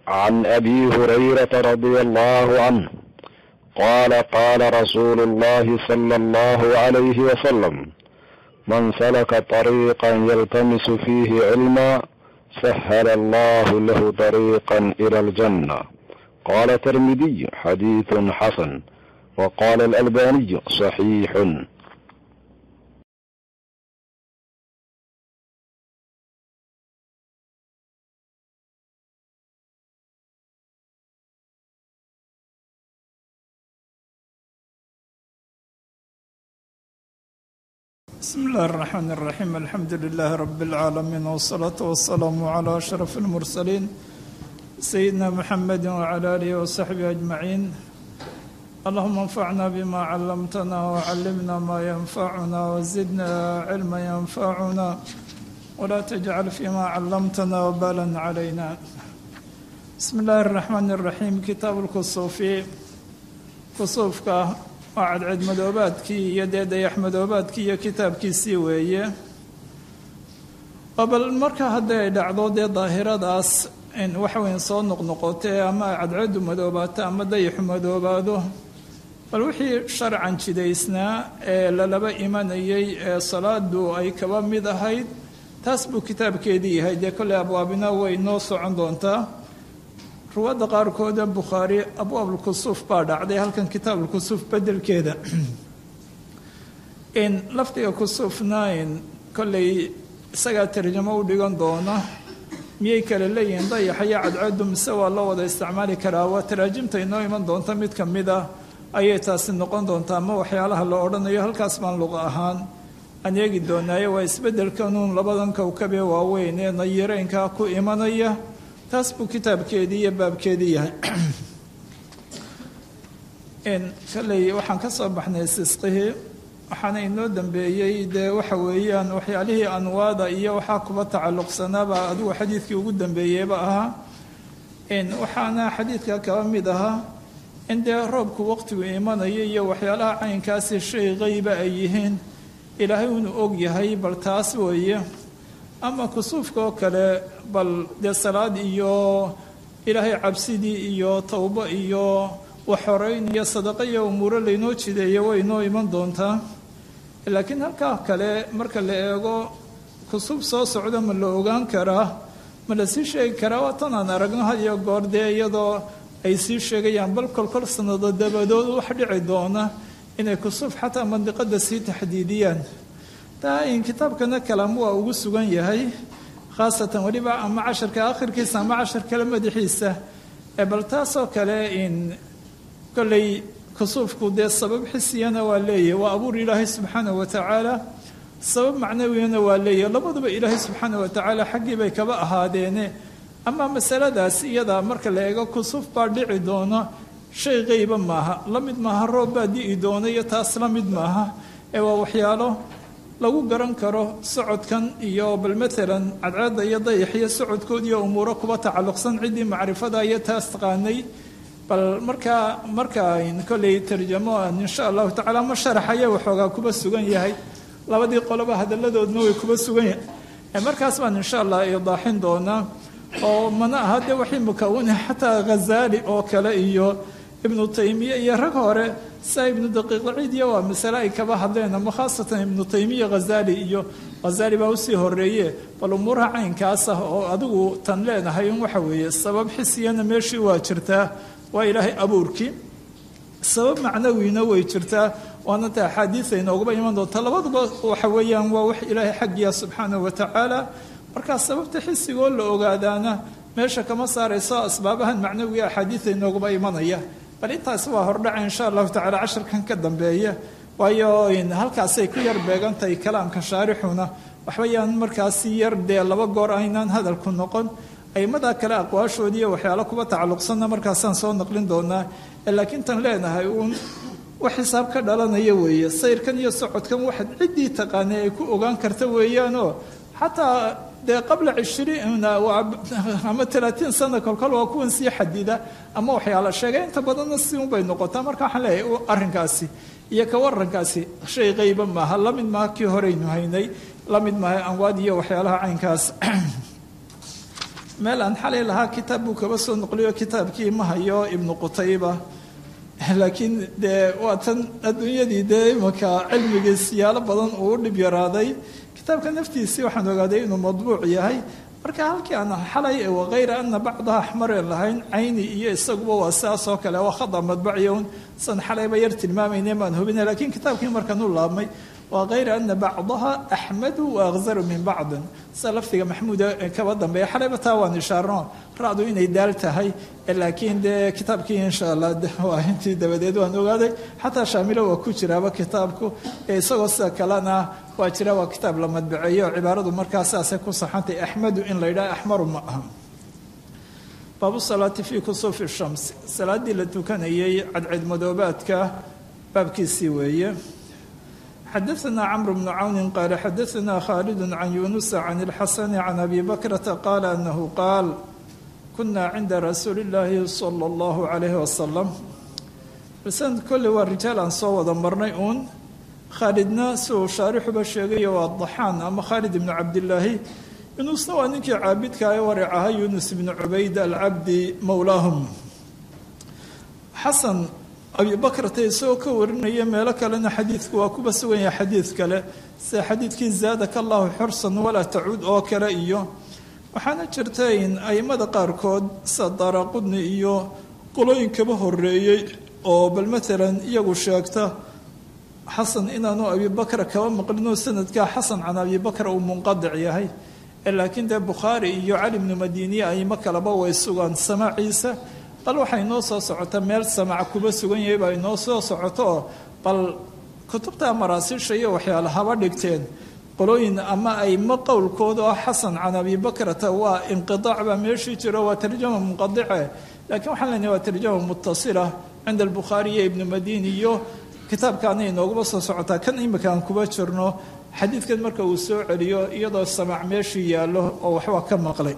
عن ابي هريره رضي الله عنه قال قال رسول الله صلى الله عليه وسلم من سلك طريقا يلتمس فيه علما سهل الله له طريقا الى الجنه قال الترمذي حديث حسن وقال الالباني صحيح بسم الله الرحمن الرحيم الحمد لله رب العالمين والصلاة والسلام على أشرف المرسلين سيدنا محمد وعلى آله وصحبه أجمعين اللهم انفعنا بما علمتنا وعلمنا ما ينفعنا وزدنا علما ينفعنا ولا تجعل فيما علمتنا وبالا علينا بسم الله الرحمن الرحيم كتاب الكسوفي كسوفك waa cadceed madoobaadkii iyo dee dayax madoobaadkii iyo kitaabkiisii weeye bal marka hadday ay dhacdo dee daahiradaas waxa weyn soo noqnoqotee ama cadceedu madoobaato ama dayaxu madoobaado bal wixii sharcan jidaysnaa ee lalaba imanayay ee salaadu ay kaba mid ahayd taas buu kitaabkeedii yahay dee kolley abwaabina way noo socon doontaa ruwaadda qaarkooda bukhaari abwaabulkusuuf baa dhacday halkan kitaabulkusuuf bedelkeeda in lafdiga kusuufna in kolley isagaa tarjamo u dhigan doona miyay kale leeyihiin dayaxa iyo cadceedu mise waa loo wada isticmaali karaa waa taraajimta inoo iman doonta mid ka mid ah ayay taasi noqon doontaa ama waxyaalaha la odhanayo halkaas baan luqa ahaan aan eegi doonaaye waa isbeddelkanuun labadan kowkabee waaweyn ee nayireynkaa ku imanaya taas buu kitaabkeedii iyo baabkeedii yahay kalley waxaan ka soo baxnay sisqihii waxaana inoo dambeeyey dee waxa weeyaan waxyaalihii anwaada iyo waxaa kuba tacalluqsanaaba adigu xadiidkii ugu dambeeyeyba ahaa waxaana xadiidka kaba mid ahaa in dee roobku waqtigu imanayo iyo waxyaalaha caynkaasi shay qeyba ay yihiin ilaahay inuu og yahay bal taas weeye ama kusuufka oo kale bal dee salaad iyo ilaahay cabsidii iyo towbo iyo waxhoreyn iyo sadaqo iyo umuuro laynoo jideeyo way inoo iman doontaa laakiin halkaa kale marka la eego kusuuf soo socdo ma la ogaan karaa ma la sii sheegi karaa waa tan aan aragno had iyo goor dee iyadoo ay sii sheegayaan bal kolkol sanado dabadood wax dhici doona inay kusuuf xataa mandiqada sii taxdiidiyaan in kitaabkana kalaam waa ugu sugan yahay khaasatan weliba ama casharka akhirkiisa ama cashar kale madaxiisa bal taasoo kale in kolley kusuufku dee sabab xisiyana waa leeyahy waa abuur ilaahay subxaanah wa tacaala sabab macnawiyana waa leeyahy labaduba ilaahay subxaana wa tacaala xaggii bay kaba ahaadeene ama masaladaas iyada marka la eego kusuuf baa dhici doona shay qeyba maaha la mid maaha roob baa di'i doona iyo taas la mid maaha ee waa waxyaalo lagu garan karo socodkan iyo bal maalan cadceedda iyo dayaxiyo socodkoodiiyo umuuro kuba tacalluqsan ciddii macrifada iyo taas taqaanay bal markaa markaa kolley tarjamo insha allahu tacala ma sharaxaya waxoogaa kuba sugan yahay labadii qoloba hadalladoodna way kuba sugan yahay markaas baan insha allah idaaxin doonaa oo mana aha dee waxay mukawina xataa ghazaali oo kale iyo ibnu taymiya iyo rag hore saa ibnu daqiiqlaciidiya waa masale ay kaba hadleen ama khaasatan ibnu taymiya hazaali iyo hazaali baa usii horeeye bal umuuraha caynkaas ah oo adigu tan leenahay in waxa weeye sabab xisiyana meeshii waa jirtaa waa ilaahay abuurkii sabab macnawina way jirtaa waana ta axaadiisa inoogaba iman doonta labaduba waxa weeyaan waa wax ilaahay xaggiya subxaanahu wa tacaala markaa sababta xisigoo la ogaadaana meesha kama saarayso asbaabahan macnawiga axaadiisa inoogaba imanaya bal intaasi waa hordhaca insha allahu tacala casharkan ka dambeeya waayo halkaasay ku yar beegantahay kalaamka shaarixuna waxba yaan markaasi yar dee laba goor aynaan hadalku noqon aimada kale aqwaashoodii iyo waxyaalo kuba tacalluqsanna markaasaan soo naqlin doonaa laakiin tan leenahay uun wax xisaab ka dhalanaya weeye sayrkan iyo socodkan waxaad ciddii taqaanay ay ku ogaan karta weeyaanoo xataa dee qabla cishriin ama talaatiin sana kolkol waa kuwan sii xadida ama waxyaala sheegay inta badanna si unbay noqotaa marka waxaan leeyahay arrinkaasi iyo ka warankaasi shay qayba maaha la mid maaha kii horeynu haynay la mid maaha anwaad iyo waxyaalaha caynkaas meel aan xalay lahaa kitaab buu kaba soo noqliyo kitaabkii ma hayo ibnu qutayba laakiin dee waa tan adduunyadii dee imanka cilmigii siyaalo badan uu u dhib yaraaday kitaabka naftiisii waxaan ogaaday inuu madbuuc yahay marka halkii aan xalay wakayra ana bacdaha axmaren lahayn cayni iyo isaguba waa sidaas oo kale waa khada madbaciyon san xalayba yar tilmaamayne baan hubina lakiin kitaabkii markaan u laabmay waa kayra ana bacdaha axmadu waakzaru min bacdin sida lafdiga maxmuuda kaba dambeeya xalayba taa waan ishaarno racdu inay daal tahay laakiin dee kitaabkii insha allah waa intii dabadeed waan ogaaday xataa shaamilo waa ku jiraaba kitaabku isagoo sida kalena waa jira waa kitaab la madbaceeyo cibaaradu markaa sidaasay ku saxantay axmadu in la yidhaha axmaru ma aha baabu salaati fii kusuufi shams salaaddii la tukanayay cadceedmadoobaadka baabkiisii weeye xadaثna cmr bn cawni qaala xadaثna khaalid can yunusa can اlxasani can abi bakrata qaala anahu qaal kuna cinda rasuuli اllaahi salى اllahu عalayh wasalam sanad kolley waa rijaal aan soo wada marnay uun khaalidna si uu shaarixuba sheegayo waa daxaan ama khaalid ibnu cabdilaahi yunusna waa ninkii caabidka ee waric ahaa yunus ibnu cubayd alcabdi mowlaahum xasan abi bakrata isagoo ka warinaya meelo kalena xadiidku waa kuba sugan yahay xadiid kale sida xadiidkii zaadaka allahu xursan walaa tacuud oo kale iyo waxaana jirta in aimada qaarkood sida daaraqudni iyo qolooyinkaba horeeyey oo bal maalan iyagu sheegta xasan inaanu abibakra kaba maqlinoo sanadkaa xasan can abibakra uu munqadic yahay laakiin dee bukhaari iyo cali bnu madiiniye aimo kaleba way sugaan samaaciisa bal waxaa inoo soo socota meel samac kuba sugan yahay baa inoo soo socoto oo bal kutubta maraasiisha iyo waxyaala haba dhigteen qolooyin ama aimo qowlkooda oo xasan can abibakrata waa inqiaac baa meeshii jiro waa tarjama munqadice laakiin waxaan leenahay waa tarjama mutasila cinda albukhaari iyo ibnu madiini iyo kitaabkaana inooguma soo socotaa kan imika aan kuba jirno xadiidkan marka uu soo celiyo iyadoo samac meeshii yaallo oo waxbaa ka maqlay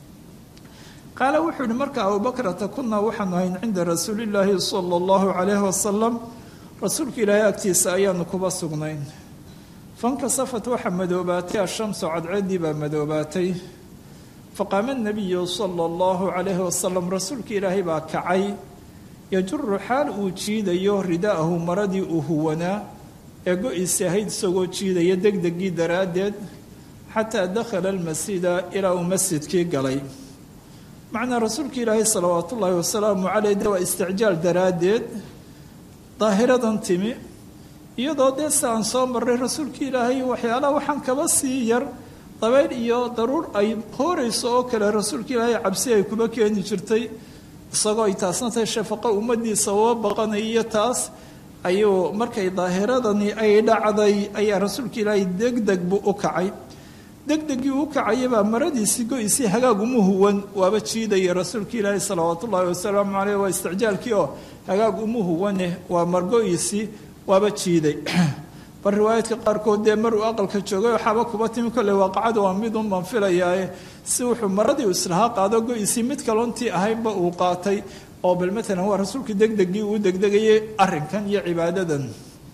qaala wuxuu yihi marka abubakrata kunaa waxaanu hayn cinda rasuulillaahi sala allahu calayhi wasalam rasuulka ilaahay agtiisa ayaanu kuba sugnayn fankasafat waxaa madoobaatay ashamsu cadceeddii baa madoobaatay faqaama nabiyu sala allahu calayhi wasalam rasuulka ilaahay baa kacay yajuru xaal uu jiidayo rida'ahu maradii uu huwanaa ee go-iisi ahayd isagoo jiidaya degdegii daraaddeed xataa dakhala almasjida ilaa uu masjidkii galay macnaa rasuulka ilaahay salawaat ullaahi wasalaamu caleyh de waa isticjaal daraaddeed daahiradan timi iyadoo dee si aan soo marray rasuulka ilaahay waxyaalaha waxaan kaba sii yar dabayl iyo daruur ay hoorayso oo kale rasuulka ilaahay cabsi ay kuba keeni jirtay isagoo ay taasna tahay shafaqo ummadiisa uga baqanay iyo taas ayuu markay daahiradani ay dhacday ayaa rasuulka ilaahay degdeg buu u kacay degdegii u kacayabaa maradiisii go-isii hagaag uma huwan waaba jiidaya rasuulka ilaahi salawaat ullaahi wasalaamu caleyh waa isticjaalkii oo hagaag uma huwane waa margo-isii waaba jiiday bal riwaayaadka qaarkood dee maruu aqalka joogay waxaaba kuba timi kolley waaqacada waa midun baan filayaaye si wuxuu maradii u islahaa qaado go-isii mid kalontii ahaynba uu qaatay oo bal maalan waa rasuulka degdegii uu degdegayay arrinkan iyo cibaadadan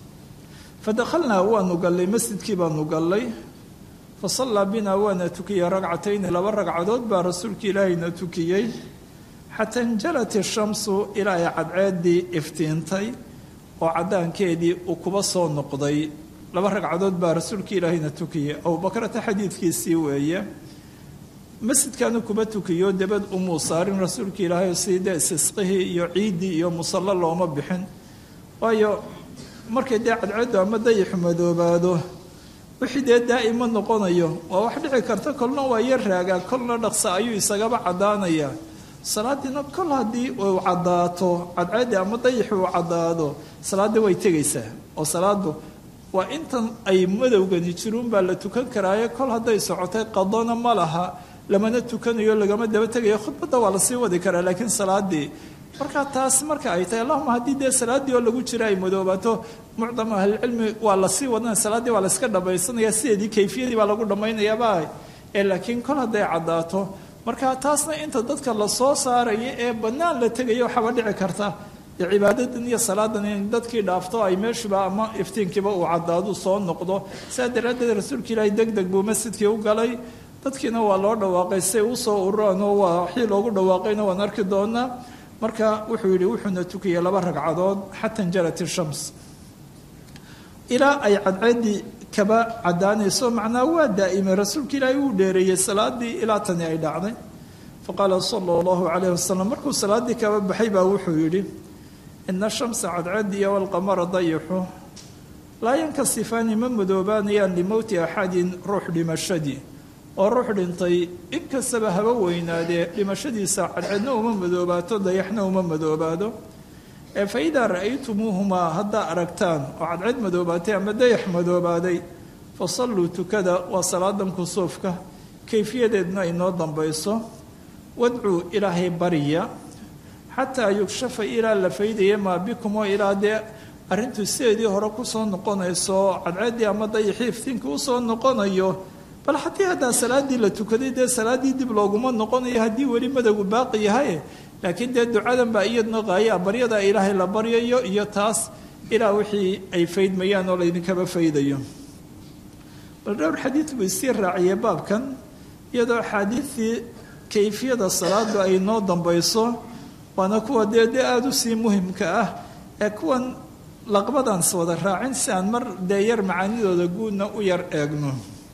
fa dakhalnaa waanu gallay masjidkii baanu gallay fa sallaa binaa waana tukiyey ragcatayni laba ragcadood baa rasuulka ilaahayna tukiyey xataa injalat ishamsu ilaa ay cadceeddii iftiintay oo caddaankeedii uu kuba soo noqday laba ragcadood baa rasuulka ilaahayna tukiyey abubakrata xadiidkiisii weeye masjidkaanu kuba tukiyo dabad umuu saarin rasuulka ilaahay sidii dee isisqihii iyo ciiddii iyo musallo looma bixin waayo markay dee cadceeddu ama dayixu madoobaado wixii dee daa'ima noqonayo waa wax dhici karta kolna waa yar raagaa kolna dhaqsa ayuu isagaba caddaanayaa salaadiina kol haddii uu caddaato cadceeddii ama dayixi uu caddaado salaaddii way tegaysaa oo salaadu waa intan ay madowgani jiruun baa la tukan karaaye kol hadday socotay qadona ma laha lamana tukanayo lagama daba tegayo khudbadda waa lasii wadi karaa laakiin salaadii marka taas marka ay tahay allahuma haddii dee salaaddii oo lagu jira ay madoobaato mucdam ahlicilmi waa lasii wadanaya salaaddii waa layska dhamaysanaya sideedii kayfiyadii baa lagu dhammaynayaaba ee laakiin kol hadday caddaato marka taasna inta dadka lasoo saaraya ee bannaan la tegaya waxaaba dhici karta dee cibaadadan iyo salaadan in dadkii dhaafto ay meeshuba ama iftiinkiiba uu caddaadu soo noqdo sidaa daraaddeed rasuulka ilaahay deg deg buu masjidkii u galay dadkiina waa loo dhawaaqay say usoo ururaan oo waa wixii loogu dhawaaqayna waan arki doonaa marka wuxuu yidhi wuxuuna tukiyey laba ragcadood xata injalat ishams ilaa ay cadceeddii kaba caddaanayso macnaa waa daa'imay rasuulka ilaahay uu dheereeyey salaadii ilaa tani ay dhacday faqaala sala allahu calayhi wasalam markuu salaaddii kaba baxay baa wuxuu yidhi ina shamsa cadceediya walqamara dayixu laa yankasifaani ma madoobaanayaan limowti axadin ruux dhimashadii oo ruux dhintay inkastaba haba weynaadee dhimashadiisa cadceedna uma madoobaato dayaxna uma madoobaado ee fa idaa ra'aytumuuhumaa haddaa aragtaan oo cadceed madoobaatay ama dayax madoobaaday fa salluu tukada waa salaadan kusuufka kayfiyadeedna inoo dambayso wadcuu ilaahay bariya xataa yugshafa ilaa la faydaya maa bikum oo ilaa dee arrintu sideedii hore kusoo noqonayso cadceeddii ama dayaxii iftiinka usoo noqonayo bal haddii haddaa salaaddii la tukaday dee salaaddii dib looguma noqonayo haddii weli madowgu baaqi yahay laakiin dee ducadan baa iyadna qaayaa baryada ilaahay la baryayo iyo taas ilaa wixii ay faydmayaan oo laydinkaba faydayo bal dhowr xadiid buu isii raaciyey baabkan iyadoo axaadiidii kayfiyada salaadu ay noo dambayso waana kuwa dee dee aada u sii muhimka ah ee kuwan laqbadaans wada raacin si aan mar dee yar macaanidooda guudna u yar eegno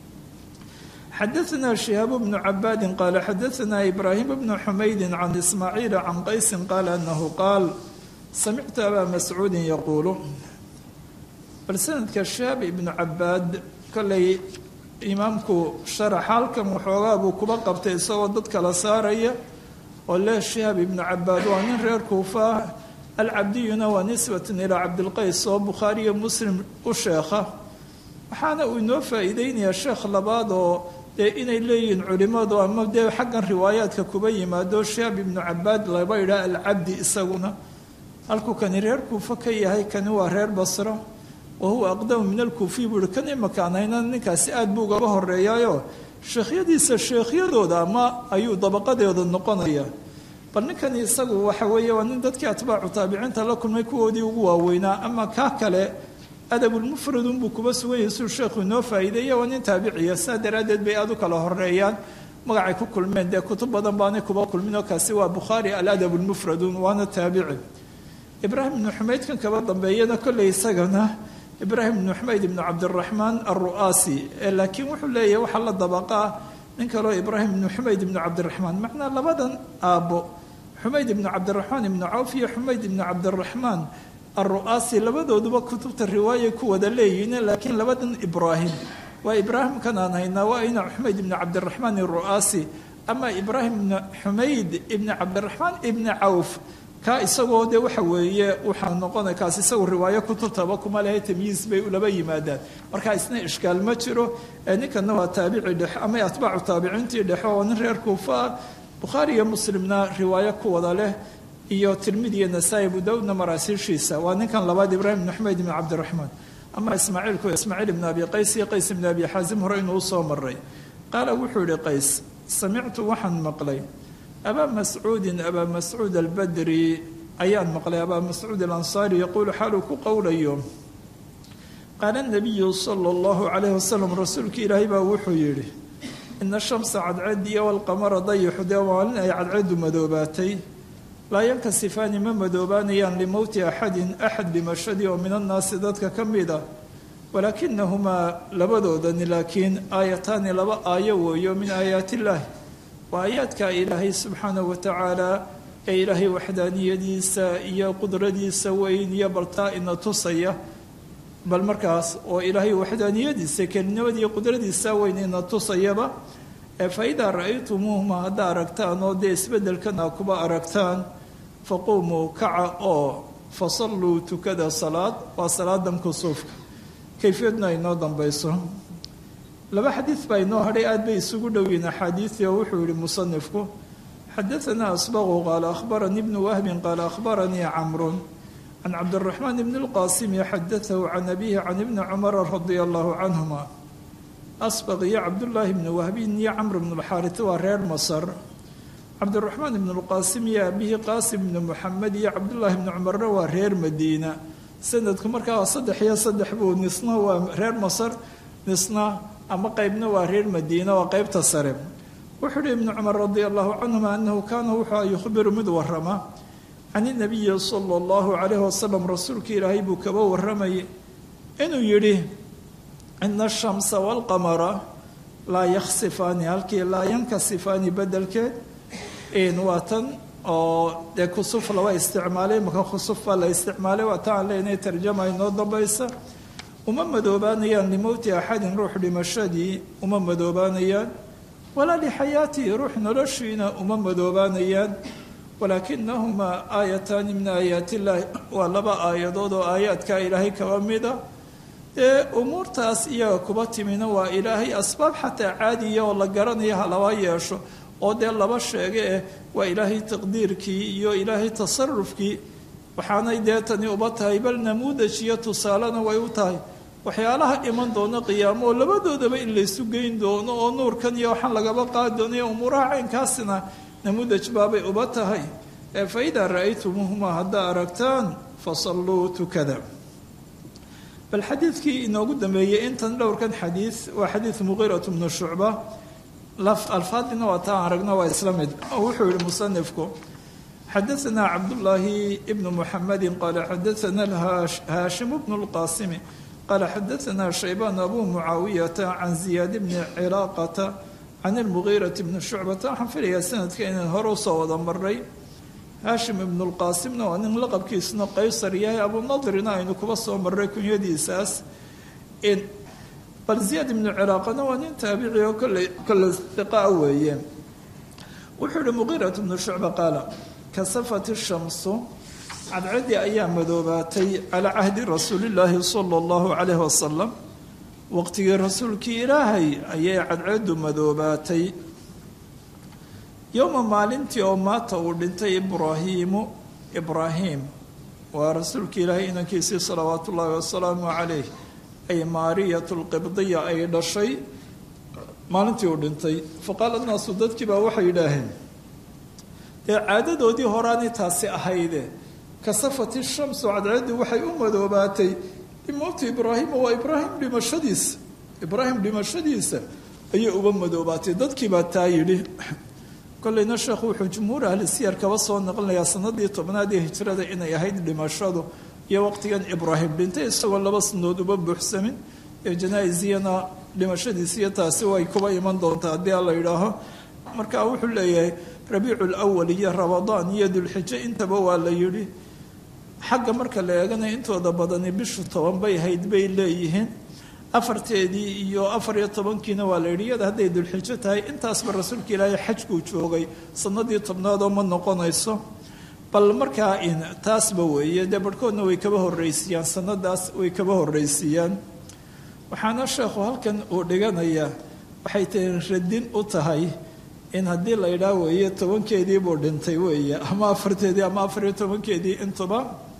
xadaثna شihaab بن cabaadi qaala xadaثna ibrahim بن xumaydi can ismaaciil can qaysi qaala anahu qaal samictu abaa mascuudi yaquulu bal sanadka shihaab ibnu cabaad kollay imaamku sharax halkan waxoogaa buu kuba qabtay isagoo dad kala saaraya oo leh shihaab ibnu cabaad waa nin reer kuufa ah alcabdiyuna waa nisbatan ilaa cabdilqays oo bukhaariyo muslim u sheekha waxaana uu inoo faa'iideynayaa sheekh labaad oo dee inay leeyihiin culimmadu ama dee xaggan riwaayaadka kuba yimaado shihaab ibnu cabaad laba idhaa alcabdi isaguna halkuu kani reer kuufa ka yahay kani waa reer basro wa huwa aqdamu min alkuufiy buu ihi kan imakaan hayna ninkaasi aad buu ugaba horeeyaayo sheekhyadiisa sheekhyadooda ama ayuu dabaqadeeda noqonaya bal ninkani isagu waxa weeye waa nin dadkii atbaacu taabiciinta la kulmay kuwoodii ugu waaweynaa ama kaa kale adabulmufradun buu kuba sugan yahay siduu sheekhu inoo faa'iideeya waa nin taabiciya saa daraaddeed bay aad u kala horeeyaan magacay ku kulmeen dee kutub badan baanay kuba kulmin oo kaasi waa bukhaari aladab lmufradun waana taabici ibraahim ibnu xumaydkan kaba dambeeyana kolley isagana ibraahim ibnu xumayd ibnu cabdiraxmaan alru'aasi laakiin wuxuu leeyahay waxaa la dabaqaa nin kaleo ibraahim ibnu xumayd ibnu cabdiraxmaan macnaa labadan aabbo xumayd ibnu cabdiraxmaan ibnu cawf iyo xumayd ibnu cabdiraxmaan alru'aasi labadooduba kutubta riwaayay ku wada leeyihiin laakiin labadan ibraahim waa ibraahimkan aan haynaa waa ina xumayd ibnu cabdiraxmaan alru'aasi ama ibraahim ibnu xumayd ibnu cabdiraxmaan ibnu cawf kaa isagoo de waxa weeye waxaa noqona kaas isagu riwaayo kutubtaba kuma lehe tamyiis bay ulaba yimaadaan marka isna ishkaal ma jiro ninkana waa taabici dhexe ama atbaacu taabiciintii dhexe oo nin reer kuufa ah bukhaari iyo muslimna riwaayo ku wada leh iyo tirmidi iyo nasaa-i abu daawudna maraasiishiisa waa ninkan labaad ibraahim ibnu xumayd ibnu cabdiraxmaan ama ismaaciilku ismaaciil ibnu abi qays iyo qays ibnu abi xaasim hore inuu usoo maray qaala wuxuu yihi qays samictu waxaan maqlay abaa mascuudin abaa mascuud albadri ayaan maqlay abaa mascuud alansaari yaquulu xaaluu ku qowlayo qaala nabiyu sala allahu calayhi wasalam rasuulka ilaahay baa wuxuu yidhi ina shamsa cadceediya walqamara dayixu dee maalin ay cadceedu madoobaatay laa yankasifaani ma madoobaanayaan limowti axadin axad dhimashadii oo min annaasi dadka ka mid a walaakinahumaa labadoodani laakiin aayataani laba aayo weeyo min aayaati illaahi waa aayaadka ilaahay subxaanahu watacaala ee ilaahay waxdaaniyadiisa iyo qudradiisa weyn iyo baltaa ina tusaya bal markaas oo ilaahay waxdaaniyadiisa kelinimadiiyo qudradiisa weyn ina tusayaba ee fa idaa ra-aytumuuhuma haddaa aragtaan oo dee isbeddelkan aa kuba aragtaan faquumuu kaca oo fasalluu tukada salaad waa salaadan kusuufka kayfiyadna inoo dambayso laba xadiid baa inoo hadhay aad bay isugu dhowiin axaadiidii oo wuxuu yihi musanifku xadaanaa asbaqu qaala akhbaranii ibnu wahbin qaala akhbaranii camrun can cabdiraxmaan ibni lqaasimi xadatahu can abihi can ibni cumara radia allahu canhuma asbaq iyo cabdullaahi ibni wahbin iyo camr ibnu lxaarit waa reer masar cabdiraxmaan ibnu lqaasim iyo abihi qaasim ibni muxamed iyo cabdullaahi ibni cumarna waa reer madiina sanadku markaa waa saddex iyo saddex buu nisna waa reer masar nisna ama qeybna waa reer madiina waa qeybta sare wuxuu uhi ibnu cumar radia allahu canhuma anahu kaana wuxuu yukhbiru mid warama can inabiyi sala allahu calayhi wasalam rasuulka ilaahay buu kaba waramayay inuu yidhi ina ashamsa waalqamara laa yaksifaani halkii laa yankasifaani bedelkeed waa tan oo dee kusuf laba isticmaalay imaka khusuf baa la isticmaalay waa ta aan leenahay tarjama inoo dambaysa uma madoobaanayaan limowti axadin ruux dhimashadii uma madoobaanayaan walaa lixayaatihi ruux noloshiina uma madoobaanayaan walaakinahumaa aayataani min aayaati illaahi waa laba aayadood oo aayaadka ilaahay kaba mida dee umuurtaas iyaga kuba timina waa ilaahay asbaab xataa caadiya oo la garanayo ha laba yeesho oo dee laba sheege eh waa ilaahay taqdiirkii iyo ilaahay tasarufkii waxaanay dee tani uba tahay bal namuudaj iyo tusaalena way u tahay waxyaalaha iman doono qiyaamo oo labadoodaba in laysu geyn doono oo nuurkan iyo waxaan lagaba qaadi doonayo umuuraha caynkaasina namuudaj baabay uba tahay fa idaa ra-aytumuuhumaa haddaa aragtaan fasalluu tukada bal xadiidkii inoogu dambeeyey intan dhowrkan xadiid waa xadiid muqiiratu bnu shucba alfaadina waa taa aragna waa isla mid wuxuu yihi musanifku xadaثna cabdullaahi bnu muxamedi qaala xadaثna haashim bnu اlqaasimi qaala xadaثna shaybaan abu mucaawiyata can ziyaad bni cilaaqata can اlmugiirati bni shucbata waxaan filayaa sanadka inaan hore usoo wada maray haashim ibnu lqaasimna waa nin laqabkiisuna qaysar yahay abunadrina aynu kuba soo maray kunyadiisaas bal ziyaad ibnu ciraaqana waa nin taabici oo kolley kolle iqaa weeye wuxuu yihi muqiirat bnu shucba qaala kasafat ishamsu cadcadii ayaa madoobaatay calaa cahdi rasuulillaahi sala allahu calayhi wasalam waqtigii rasuulkii ilaahay ayay cadceedu madoobaatay yowma maalintii oo maata uu dhintay ibraahiimu ibraahim waa rasuulka ilaahay inankiisii salawaatu ullaahi wasalaamu calayh ay maariyatu lqibdiya ay dhashay maalintii uu dhintay faqaala naasu dadkii baa waxay yidhaaheen dee caadadoodii horaanay taasi ahayde kasafati shamsu cadceeddii waxay u madoobaatay limowti ibraahima waa ibraahim dhimashadiisa ibraahim dhimashadiisa ayay uba madoobaatay dadkii baa taa yidhi kolleyna sheekhu wuxuu jumhuur ahli siyar kaba soo naqlinayaa sanadii tobnaad ee hijrada inay ahayd dhimashadu iyo waqtigan ibraahim dhintay isagoo laba sanadood uba buuxsamin ee janaa-isiyana dhimashadiisiyo taasi way kuba iman doontaa haddii alla yidhaaho marka wuxuu leeyahay rabiicu lwal iyo ramadaan iyo dulxijo intaba waa la yidhi xagga marka la eegana intooda badani bishu toban bay ahayd bay leeyihiin afarteedii iyo afar iyo tobankiina waa la yidhi iyada hadday dulxijo tahay intaasba rasuulka ilaahay xajkuu joogay sanadii tobnaadoo ma noqonayso bal markaa taasba weeye dee barhkoodna way kaba horreysiiyaan sanadaas way kaba horreysiiyaan waxaana sheekhu halkan uu dhiganayaa waxay tahay radin u tahay in haddii la idhaa weeye tobankeedii buu dhintay weeye ama afarteedii ama afar iyo tobankeedii intuba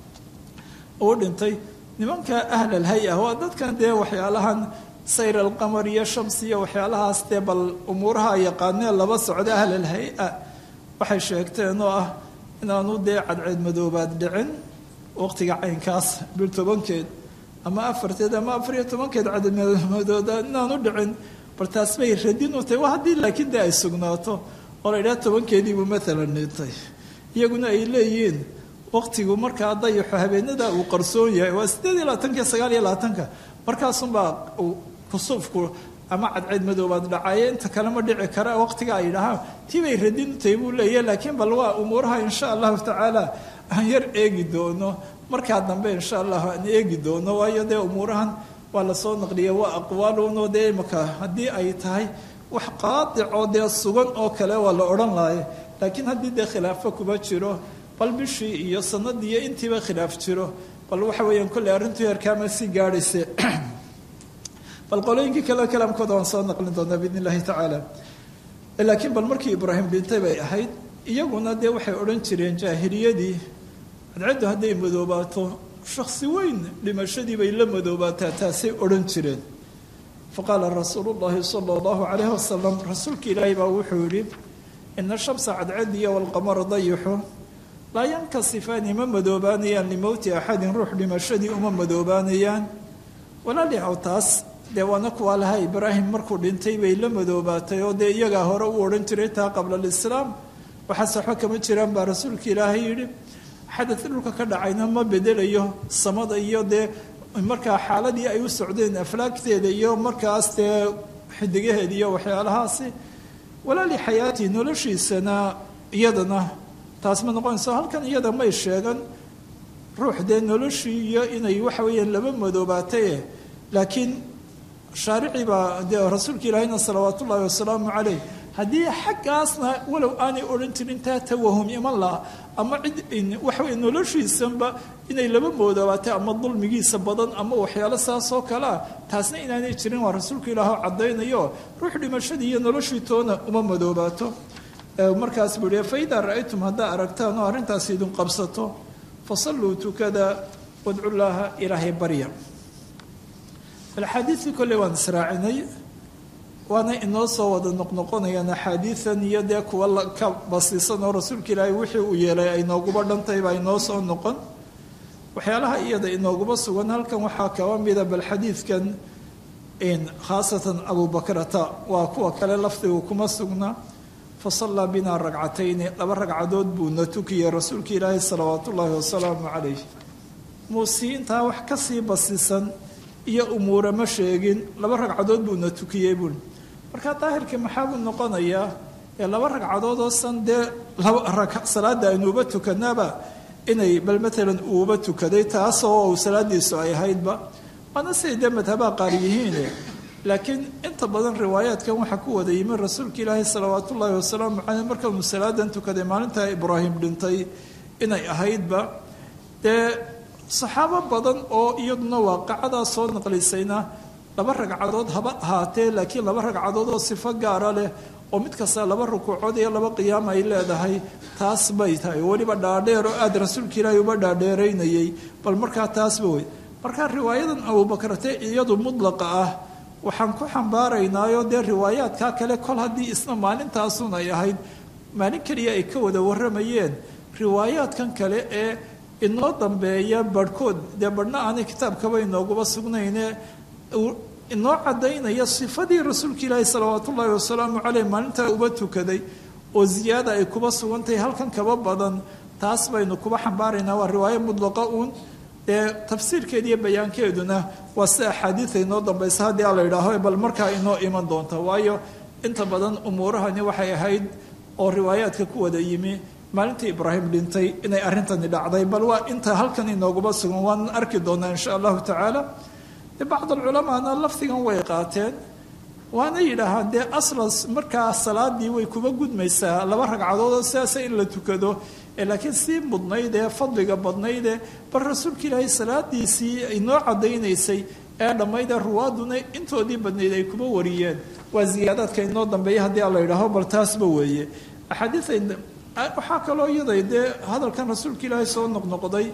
uu dhintay nimanka ahlal hay-a waa dadkan dee waxyaalahan sayr alqamar iyo shams iyo waxyaalahaas dee bal umuuraha yaqaanee laba socda ahlal hay-a waxay sheegteen oo ah inaanu dee cadceed madoobaad dhicin waqtiga caynkaas bil tobankeed ama afarteed ama afar iyo tobankeed cadmadoobaad inaanu dhicin bal taas bay radin u tahay waa haddii laakiin dee ay sugnaato oo la idhaha tobankeediibuu maalan dhintay iyaguna ay leeyihiin waqtigu markaa dayaxo habeenada uu qarsoon yahay waa sideed iyo labaatanka sagaal iyo labaatanka markaasunbaa kusuufku ama cadceed madoobaad dhacaye inta kale ma dhici kara waqtiga ay dhahaan tii bay radin u tahay buu leeyahy laakiin bal waa umuuraha insha allahu tacaala aan yar eegi doono markaa dambe insha allahu aan eegi doono waayo dee umuurahan waa lasoo naqliya waa aqwaalunoo dee imaka haddii ay tahay wax qaadicoo dee sugan oo kale waa la odhan laaya laakiin haddii dee khilaafo kuba jiro bal bishii iyo sanadii iyo intiiba khilaaf jiro bal waxa weeyaan kolley arrintu heerkaama sii gaadhayse bal qolooyinkii kale kalaamkooda waan soo naqlin doonaa biidn illahi tacaala laakiin bal markii ibraahim dhintay bay ahayd iyaguna dee waxay odhan jireen jaahiliyadii cadcaddu hadday madoobaato shaksi weyn dhimashadii bay la madoobaataa taasay odhan jireen faqaala rasuulu llahi sala allahu calayhi wasalam rasuulka ilaahay baa wuxuu yihi ina shamsa cadcadiya walqamara dayixu laa yankasifaani ma madoobaanayaan limowti axadin ruux dhimashadii uma madoobaanayaan walaalihaw taas dee waana kuwaa laha ibraahim markuu dhintay bay la madoobaatay oo dee iyagaa hore u odhan jiray taa qabla alislaam waxaase waxba kama jiraan baa rasuulka ilaahay yidhi xadad dhulka ka dhacayna ma bedelayo samada iyo dee markaa xaaladii ay u socdeen aflaagteeda iyo markaas dee xidigaheeda iyo waxyaalahaasi walaali xayaatii noloshiisana iyadana taas ma noqonayso halkan iyada may sheegan ruux dee noloshii iyo inay waxa weeyaan laba madoobaataye laakiin shaaricii baa dee rasuulka ilaahayna salawaatu ullaahi wasalaamu caleyh haddii xaggaasna walow aanay odhan jirin taa tawahum iman laha ama cid waxa weye noloshiisanba inay laba moodobaatay ama dulmigiisa badan ama waxyaalo saas oo kale ah taasna inaanay jirin waa rasuulka ilaahoo caddaynayo ruux dhimashadii iyo noloshii toona uma madoobaato markaas buu yihi fa idaa ra'aytum haddaa aragtaan oo arrintaas idin qabsato fasalluu tukada wadcu llaaha ilaahay barya axaadiidkii kolley waan israacinay waana inoo soo wada noqnoqonayaan axaadiidan iyo dee kuwa ka basiisan oo rasuulka ilaahay wixii uu yeelay ay nooguba dhantay baa inoo soo noqon waxyaalaha iyada inooguba sugan halkan waxaa kaba mida bal xadiidkan khaasatan abubakrata waa kuwa kale lafdigu kuma sugna fasallaa binaa ragcatayni laba ragcadood buu na tukiyey rasuulka ilaahay salawaat ullaahi wasalaamu calayh muusii intaa wax kasii basisan iyo umuure ma sheegin laba ragcadood buu na tukiyey buui markaa daahirkii maxaa buu noqonayaa ee laba ragcadood oo san dee salaada aynuuba tukanaaba inay bal maalan uuba tukaday taasoo uu salaadiisu ay ahaydba waana siday dee madhabaha qaar yihiine laakiin inta badan riwaayaadkan waxaa ku wada yimi rasuulka ilaahi salawaat ullaahi wasalaamu caleyh markaanu salaadan tukaday maalintaa ibraahim dhintay inay ahaydba dee saxaabo badan oo iyaduna waaqacadaa soo naqlisayna laba ragcadood haba ahaatee laakiin laba ragcadood oo sifo gaara leh oo mid kasta laba rukuucood iyo laba qiyaam ay leedahay taas bay tahay weliba dhaadheer oo aada rasuulka ilaahay uba dhaadheeraynayay bal markaa taasba wey markaa riwaayadan abubakrate iyadu mudlaqa ah waxaan ku xambaaraynaayo dee riwaayaadkaa kale kol haddii isna maalintaasun ay ahayd maalin keliya ay ka wada warramayeen riwaayaadkan kale ee inoo dambeeya barhkood dee barhna aanay kitaabkaba inooguba sugnayne inoo caddaynaya sifadii rasuulka ilaahi salawaat ullaahi wasalaamu caleyh maalintaa uba tukaday oo ziyaada ay kuba sugantahay halkan kaba badan taas baynu kuba xambaaraynaa waa riwaayo mudlaqa uun dee tafsiirkeeda iyo bayaankeeduna waa sida axaadiida inoo dambaysa haddii a la yidhaaho bal markaa inoo iman doonta waayo inta badan umuurahani waxay ahayd oo riwaayaadka ku wada yimi maalintii ibraahim dhintay inay arrintani dhacday bal waa inta halkan inooguba sugan waan arki doonaa insha allahu tacaala de bacd alculamaana lafdigan way qaateen waana yidhaahaan dee aslas markaa salaadii way kuba gudmaysaa laba ragcadood oo sidaasa in la tukado laakiin sii mudnayd ee fadliga badnaydee bal rasuulka ilaahay salaadiisii inoo caddaynaysay ee dhammaydee ruwaaduna intoodii badnayd ay kuba wariyeen waa ziyaadaadka inoo dambeeya haddii a la yidhaaho bal taasba weeye axaadiia waxaa kaloo iyaday dee hadalkan rasuulka ilaahay soo noqnoqday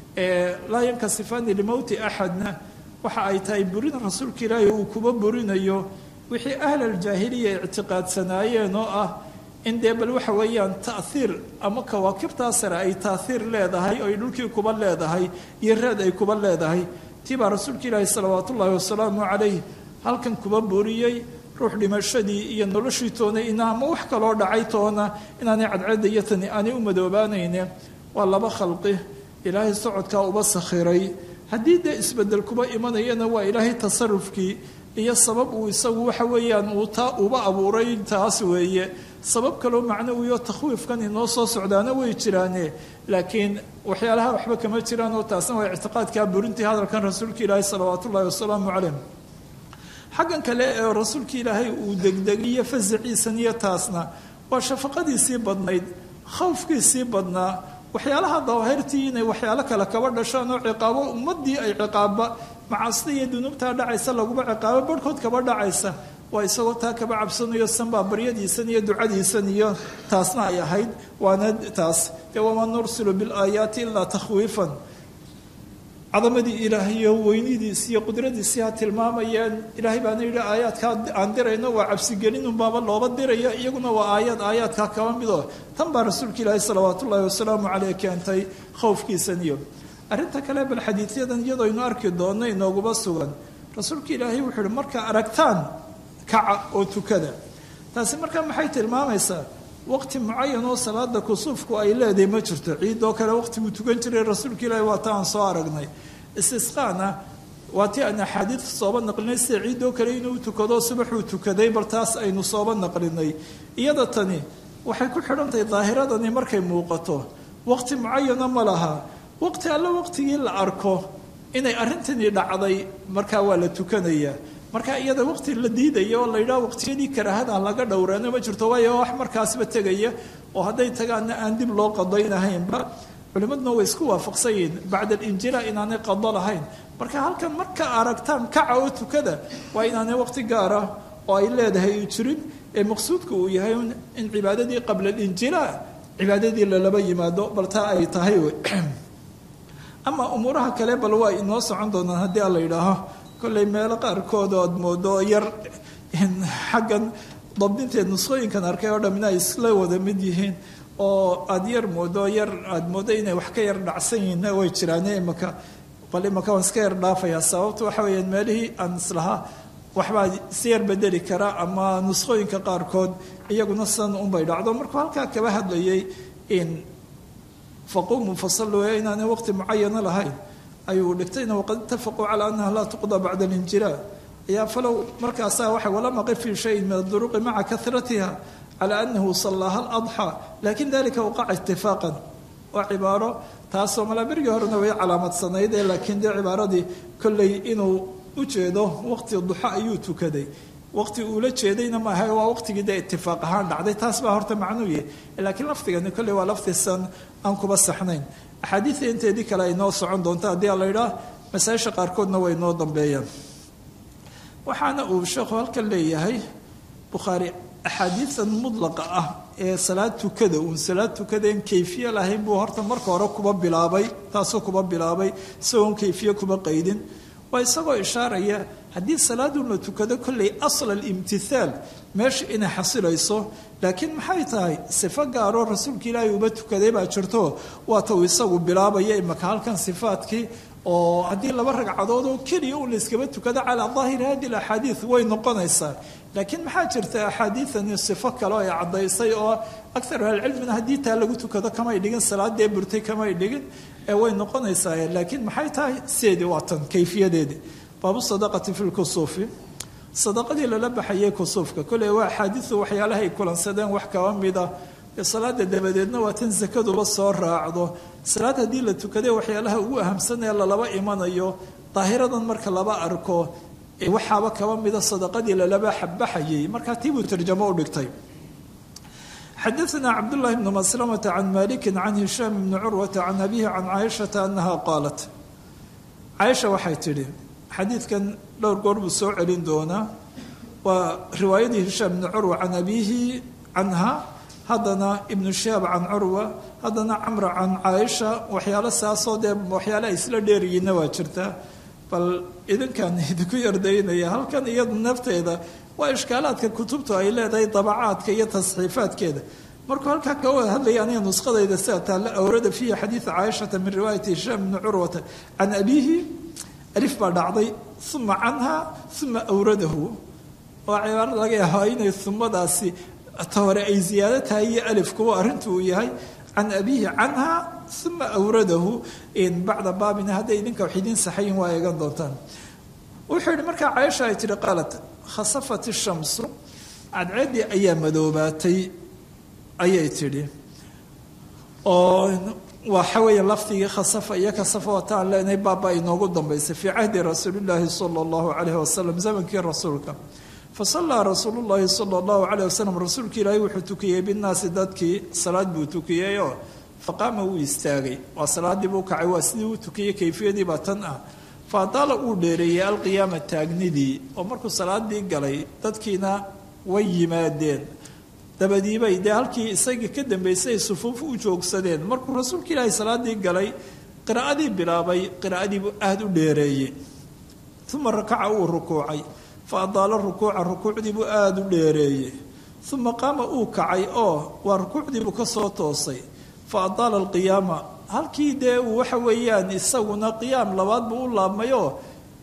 laa yankasifaani limowti axadna waxa ay tahay burin rasuulka ilaahay uu kuba burinayo wixii ahlaljaahiliya ictiqaadsanaayeen oo ah in dee bal waxa weeyaan taahiir ama kawaakibtaa sare ay taahiir leedahay oo ay dhulkii kuba leedahay iyo reed ay kuba leedahay tii baa rasuulka ilaahi salawaat ullaahi wasalaamu calayh halkan kuba buriyey ruux dhimashadii iyo noloshii toona ina ama wax kaloo dhacay toona inaanay cadcadda iyo tani aanay u madoobaanayne waa laba khalqi ilaahay socodkaa uba sakhiray haddii dee isbedel kuba imanayana waa ilaahay tasarufkii iyo sabab uu isagu waxa weeyaan uu taa uba abuuray taas weeye sabab kaloo macnawiyo takhwiifkan inoo soo socdaana way jiraane laakiin waxyaalaha waxba kama jiraan oo taasna waa ictiqaadkaa burintii hadalkan rasuulka ilaahi salawaat ullahi wasalaamu calayh xaggan kale ee rasuulka ilaahay uu degdegiyo fasaciisan iyo taasna waa shafaqadiisii badnayd khawfkiisii badnaa waxyaalaha dawaahirtii inay waxyaalo kale kaba dhashaan oo ciqaabo ummadii ay ciqaaba macaasida iyo dunuubtaa dhacaysa laguba ciqaabo barhkood kaba dhacaysa waa isagoo taa kaba cabsanayo sanbaa baryadiisan iyo ducadiisan iyo taasna ay ahayd waana taas dee wamaa nursilu bilaayaati ilaa takhwiifan cadamadii ilaahay iyo weynidiisi iyo qudradiisii ha tilmaamayeen ilaahay baana yidhi aayaadkaa aan dirayno waa cabsigelinunbaaba looba diraya iyaguna waa aayaad aayaadkaa kaba midoo tan baa rasuulka ilaahi salawaat ullaahi wasalaamu caleyh keentay khowfkiisan iyo arrinta kale bal xadiidyadan iyadoo aynu arki doonno inooguba sugan rasuulka ilaahay wuxuu ihi markaa aragtaan kaca oo tukada taasi markaa maxay tilmaamaysaa waqti mucayan oo salaada kusuufku ay leedahay ma jirto ciidoo kale waqtiguu tukan jiray rasuulka ilaahi waa ta aan soo aragnay istisqaana waa ti aan axaadiid sooba naqlinay sida ciidoo kale inuu tukado subaxuu tukaday bal taas aynu sooba naqlinay iyada tani waxay ku xidhantahay daahiradani markay muuqato waqti mucayana ma laha waqti alle waqtigii la arko inay arrintani dhacday markaa waa la tukanayaa marka iyada waqti la diidaya oo la yidhaha waqtiyadii karaahada laga dhowraano ma jirto waayo wax markaasba tegaya oo hadday tagaana aan dib loo qadaynahaynba culimmaduna way isku waafaqsan yihiin bacda alinjilaa inaanay qado lahayn marka halkan marka aragtaan kaca oo tukada waa inaanay waqti gaara oo ay leedahay jirin ee maqsuudka uu yahay in cibaadadii qabla alinjilaa cibaadadii lalaba yimaado bal taa ay tahay ama umuuraha kale bal waa inoo socon doonaan haddii ala yidhaaho kollay meelo qaarkood oad moodo yar xaggan dabdinteed nusqooyinkan arkay oo dhamina ay isla wada mid yihiin oo aada yar moodo yar aada moodo inay wax ka yar dhacsan yihiinna way jiraane imaka bal imaka waan iska yar dhaafayaa sababta waxa weeyaan meelihii aan islahaa waxbaa si yar bedeli kara ama nusqooyinka qaarkood iyaguna sidan unbay dhacdo markuu halkaa kaba hadlayay in faquumuu fasaluu inaanay waqti mucayana lahayn ayuu dhigtayna waqad itafaquu calaa annaha laa tuqda bacda alinjilaa ayaa falow markaasaa waxa walam aqif fii shayin min aduruqi maca karatiha calaa annahu sallaaha aladxaa lakin dalika waqaca itifaaqan waa cibaaro taasoo malaa berigii horena way calaamadsanayd ee laakiin dee cibaaradii kolley inuu u jeedo waqti duxa ayuu tukaday waqti uula jeedayna maaha waa waqtigii dee itifaaq ahaan dhacday taas baa horta macnuuye laakiin lafdigani kolley waa laftisan aan kuba saxnayn axaadiida inteedii kale ay noo socon doonta haddii a la yidhaah masaa-isha qaarkoodna way noo dambeeyaan waxaana uu sheekhu halkan leeyahay bukhaari axaadiidan mudlaqa ah ee salaad tukada uun salaad tukadaen kayfiye lahayn buu horta marka hore kuba bilaabay taasoo kuba bilaabay isagoon kayfiye kuba qaydin waa isagoo ishaaraya haddii salaadun la tukado kolley asla alimtithaal meesha inay xasilayso laakiin maxay tahay sifo gaaroo rasuulka ilaahay uba tukaday baa jirto waata uu isagu bilaabaya imaka halkan sifaadkii oo haddii laba ragcadood oo keliya un layskaba tukado calaa daahiri hadi alaxaadiid way noqonaysaa laakiin maxaa jirta axaadiidani sifo kale oo ay caddaysay oo akar ahlicilmina haddii taa lagu tukado kamay dhigin salaadee burtay kamay dhigin ee way noqonaysaa laakiin maxay tahay sideedii waa tan kayfiyadeedii baabu sadaqati fi lkusuufi sadaqadii lala baxayay kusuufka kolley waa axaadiidu waxyaalaha ay kulansadeen wax kaba mida salaada dabadeedna waa tan sakaduba soo raacdo salaad haddii la tukaday waxyaalaha ugu ahamsan ee lalaba imanayo daahiradan marka laba arko waxaaba kaba mida sadaqadii lalaba baxayay markaa tiibuu tarjamo u dhigtay xadaثna cabdالlahi bn maslamة can maliki can hishaam bni curwata can abihi can caaishaةa anaha qaalat caaisha waxay tidhi xadiidkan dhowr goor buu soo celin doonaa waa riwaayadii hishaam bni curwa can abihi canha haddana ibnu shihaab can curwa haddana camra can caaisha waxyaalo saasoo dee waxyaale ay isla dheeriyiinna waa jirtaa bal idinkan idinku yardaynaya halkan iyadu nafteeda waa ishkaalaadka kutubtu ay leedahay dabacaadka iyo tasxiifaadkeeda markuu halkaa ka wada hadlaya aniga nusqadayda sida taalla awrada fiihi xadiida caaishata min riwaayati hishaam bni curwata can abiihi alif baa dhacday uma canha uma awradahu waa cibaaro laga yaabaa inay umadaasi ta hore ay ziyaado tahay iyo alifkuwa arrintu uu yahay can abiihi canha uma awradahu bacda baabina hadday idinka wax idiin saxayin waa eegan doontaan wuxuu yihi markaa caaisha ay tihi qaalat khasafat ishamsu cadceeddii ayaa madoobaatay ayay tidhi oo waxa weeye lafdigii khasafa iyo kasafa wataan leenahay baaba inoogu dambaysay fii cahdi rasuulillaahi sala allahu calayhi wasalam zamankii rasuulka fasallaa rasuulu llaahi sala allahu calayh wasalam rasuulka ilaahay wuxuu tukiyey binnaasi dadkii salaad buu tukiyeyoo faqaama wuu istaagay waa salaaddii buu kacay waa sidii uu tukiyey kayfiyadii baa tan ah fa adaala uu dheereeyey alqiyaama taagnidii oo markuu salaadii galay dadkiina way yimaadeen dabadiibay dee halkii isagii ka dambaysay ay sufuuf u joogsadeen markuu rasuulka ilaahay salaadii galay qiraa'adii bilaabay qiraa'adiibuu aada u dheereeyey uma rakaca uu rukuucay fa adaala rukuuca rukuucdiibuu aada u dheereeyey uma qaama uu kacay oo waa rukuucdiibuu ka soo toosay fa adaala alqiyaama halkii dee uu waxa weeyaan isaguna qiyaam labaad buu u laabmayoo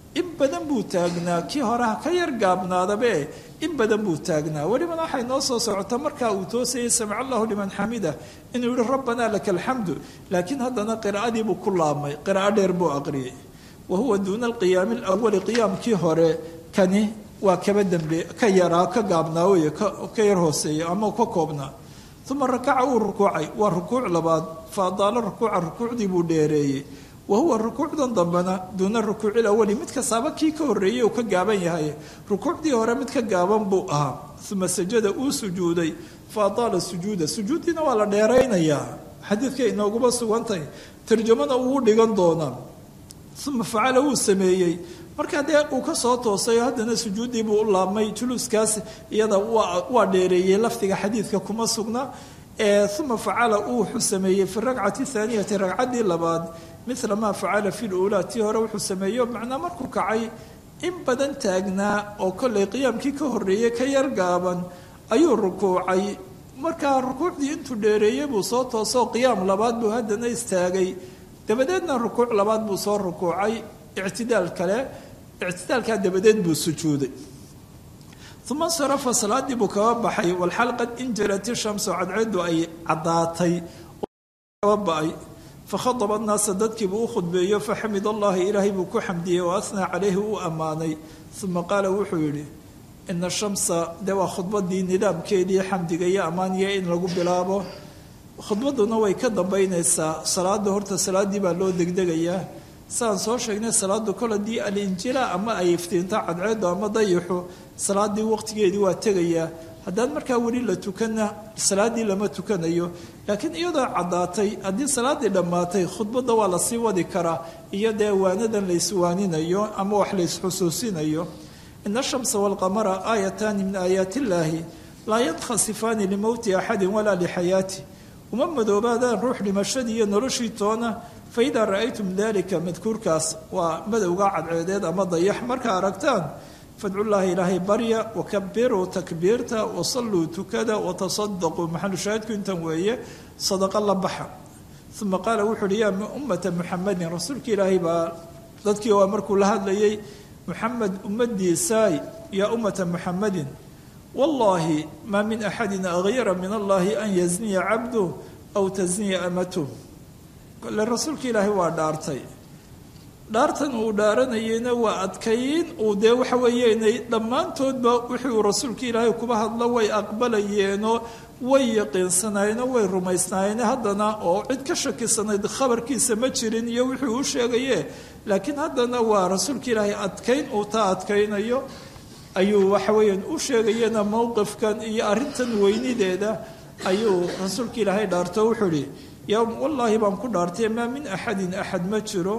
in badan buu taagnaa kii horeha ka yar gaabnaadabe in badan buu taagnaa welibana waxay noo soo socota markaa uu toosayay samic allahu liman xamida inuu yihi rabbanaa laka alxamdu laakiin haddana qiraa'adiibuu ku laabmay qiraa'o dheer buu aqriyay wa huwa duuna alqiyaami alawali qiyaamkii hore kani waa kaba dambe ka yaraa ka gaabnaa wey ka yar hooseeya ama ka koobnaa uma rakaca uu rukuucay waa rukuuc labaad fa adaala rukuuca rukuucdii buu dheereeyey wa huwa rukuucdan dambena duuna rukuuci lawali mid kastaaba kii ka horreeyey uu ka gaaban yahay rukuucdii hore mid ka gaaban buu ahaa uma sajada uu sujuuday fa adaala sujuuda sujuuddiina waa la dheeraynayaa xadiidka inooguma sugantahay tarjamana uu dhigan doonaa uma facala wuu sameeyey markaa dee uu ka soo toosay haddana sujuuddii buu u laabmay juluuskaas iyada waa dheereeyey lafdiga xadiidka kuma sugna uma facala uu wuxuu sameeyey fi rakcati thaaniyati ragcaddii labaad mila maa facala fi luulaa tii hore wuxuu sameeyo macnaa markuu kacay in badan taagnaa oo kollay qiyaamkii ka horreeyey ka yar gaaban ayuu rukuucay markaa rukuucdii intuu dheereeyey buu soo toosoo qiyaam labaad buu haddana istaagay dabadeedna rukuuc labaad buu soo rukuucay ictidaal kale ictidaalkaa dabadeed buu sujuuday uma insarafa salaadii buu kaba baxay walxal qad injalat ishamsu cadceedu ay caddaatay kaba ba-ay fakhadaba annaasa dadkiibuu u khudbeeyo faxamid allahi ilaahay buu ku xamdiyey wa asnaa calayhi uu ammaanay uma qaala wuxuu yidhi ina shamsa dee waa khudbadii nidaamkeedii xamdiga iyo ammaaniya in lagu bilaabo khudbadduna way ka dambaynaysaa salaada horta salaaddii baa loo degdegayaa saan soo sheegnay salaadu kol haddii alinjila ama ay iftiinto cadceedu ama dayixu salaadii waqtigeedii waa tegayaa haddaan markaa weli la tukana salaaddii lama tukanayo laakiin iyadoo caddaatay haddii salaaddii dhammaatay khudbadda waa lasii wadi karaa iyo dee waanadan layswaaninayo ama wax laysxusuusinayo ina ashamsa waalqamara aayataani min aayaat illaahi laa yadkhasifaani limowti axadin walaa lixayaati uma madoobaadaan ruux dhimashadii iyo noloshii toona faidaa ra'aytum dalika madkuurkaas waa madowga cadceedeed ama dayax markaa aragtaan fadcullaahi ilaahay barya wakabiruu takbiirta wasalluu tukada watasadaquu maxalu shaahidku intan weeye sadaqa la baxa uma qaala wuxu uhi yaa ummata muxamadin rasuulka ilaahay baa dadkii waa markuu la hadlayay muxamed ummadiisaay yaa ummata muxamadin wallaahi maa min axadin agyara min allahi an yazniya cabduh aw tasniya amatuh kole rasuulka ilaahay waa dhaartay dhaartan uu dhaaranayeyna waa adkayn uu dee waxa weeyeenay dhammaantoodba wixii uu rasuulka ilaahay kuba hadlo way aqbalayeenoo way yaqiinsanaayeenoo way rumaysnaayeen haddana oo cid ka shakisanayd khabarkiisa ma jirin iyo wixii uu sheegaye laakiin haddana waa rasuulka ilaahay adkayn uu taa adkaynayo ayuu waxa weeyaan u sheegayena mowqifkan iyo arrintan weynideeda ayuu rasuulka ilaahay dhaarto wuxuu ihi yowm wallaahi baan ku dhaartay maa min axadin axad ma jiro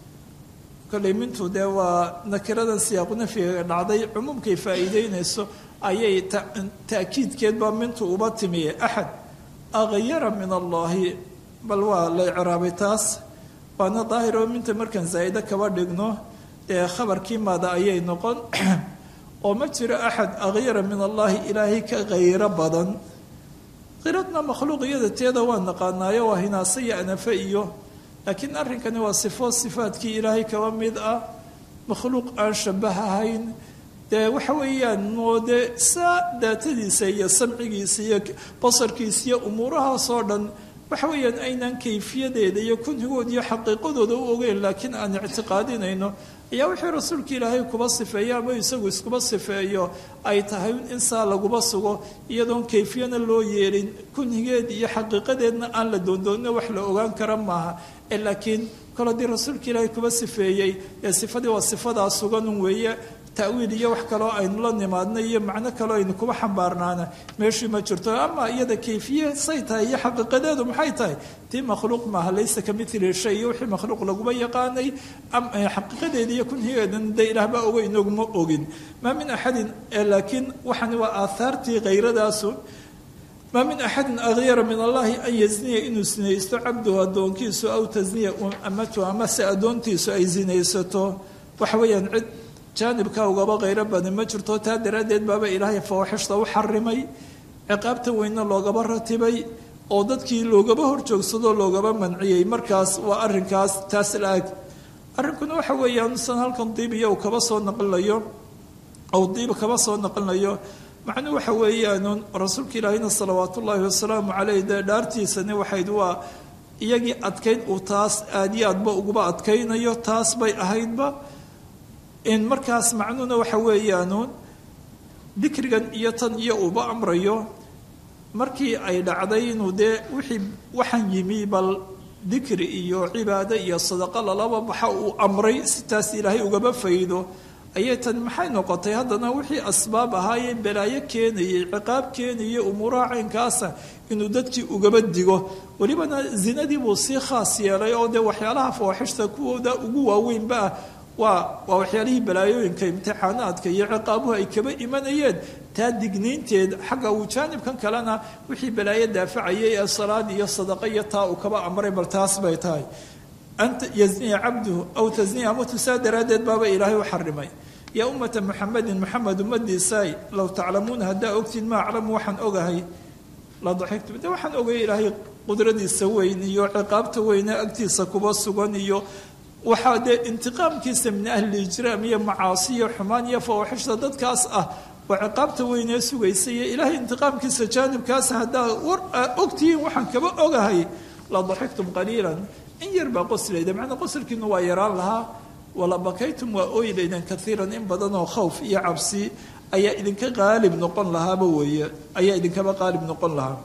kollay mintu dee waa nakiradan siyaaqu nafyiga dhacday cumuumkay faa'iideynayso ayay ta'kiidkeed baa mintu uba timiye axad agyara min allaahi bal waa la icraabay taas waana daahir oo minta markaan zaa'ide kaba dhigno dee khabarkii maada ayay noqon oo ma jiro axad agyara min allaahi ilaahay ka khayro badan qiradna makhluuq iyada teeda waa naqaanaayo waa hinaase iyo anafe iyo laakiin arrinkani waa sifo sifaadkii ilaahay kaba mid ah makhluuq aan shabahahayn dee waxa weeyaan moode saa daatadiisa iyo samcigiisa iyo basarkiisa iyo umuurahaasoo dhan waxa weeyaan aynaan kayfiyadeeda iyo kunhigood iyo xaqiiqadooda u ogeyn laakiin aan ictiqaadinayno ayaa wixii rasuulka ilaahay kuba sifeeyo ama isagu iskuba sifeeyo ay tahay in saa laguba sugo iyadoon kayfiyana loo yeelin kunhigeed iyo xaqiiqadeedna aan la doondoonina wax la ogaan kara maaha laakiin kol haddii rasuulka ilaahay kuba sifeeyey ee sifadii waa sifadaa suganun weeye ta'wiil iyo wax kaloo aynu la nimaadna iyo macno kaloo aynu kuba xambaarnaana meeshii ma jirto ama iyada kayfiye say tahay iyo xaqiiqadeedu maxay tahay tii makhluuq maaha laysa ka mili shay iyo wixii makhluuq laguma yaqaanay xaqiiqadeedi iyo kunhigeedan de ilaahba ogo inaguma ogin maa min axadin laakiin waxani waa aahaartii khayradaasu maa min axadin agyara min allahi an yazniya inuu sinaysto cabduhu addoonkiisu aw tasniya amatu amase addoontiisu ay sinaysato waxa weeyaan cid jaanibka ugaba khayro badan ma jirto taa daraaddeed baaba ilaahay fawaaxishta u xarimay ciqaabta weynna loogaba ratibay oo dadkii loogaba horjoogsadoo loogaba manciyey markaas waa arrinkaas taas la-ag arrinkuna waxa weeyaan san halkan diibiya uu kaba soo naqlinayo ou diib kaba soo naqlinayo macnuu waxa weeyaan rasuulka ilaahina salawaat ullaahi wasalaamu caleyh dee dhaartiisani waxayd waa iyagii adkayn uu taas aad iyo aadba uguba adkaynayo taas bay ahaydba in markaas macnuuna waxa weeyaanuun dikrigan iyo tan iyo uuba amrayo markii ay dhacday inuu dee wixii waxaan yimi bal dikri iyo cibaado iyo sadaqo lalaba baxa uu amray si taas ilaahay ugaba faydo ayay tani maxay noqotay haddana wixii asbaab ahaayee balaayo keenayay ciqaab keenayay umuuraha caynkaasa inuu dadkii ugaba digo welibana zinadii buu sii khaas yeelay oo dee waxyaalaha fawaaxishta kuwooda ugu waaweynba ah waa waa waxyaalihii balaayooyinka imtixaanaadka iyo ciqaabuhu ay kaba imanayeen taa digniinteed xagga uu jaanibkan kalena wixii balaayo daafacayay ee salaad iyo sadaqo iyo taa uu kaba amray bal taas bay tahay anta yazniya cabduhu aw tasniya amatu saa daraaddeed baaba ilaahay u xarimay yaa ummata muxamedin muxamed ummadiisaay low taclamuuna haddaa ogtiin ma aclamu waxaan ogahay la daxigtum de waxaan ogay ilaahay qudradiisa weyn iyo ciqaabta weyne agtiisa kuba sugan iyo waxaa dee intiqaamkiisa min ahli ijraam iyo macaasi iyo xumaan iyo fawaaxishta dadkaas ah waa ciqaabta weynee sugaysa iyo ilaahay intiqaamkiisa jaanibkaas haddaa war aa ogtihiin waxaan kaba ogahay la daxigtum qaliilan in yar baa qoslayda macnaa qosalkiinu waa yaraan lahaa wala bakaytum waa oylaydan kaiiran in badan oo khawf iyo cabsi ayaa idinka qaalib noqon lahaaba weeye ayaa idinkaba qaalib noqon lahaa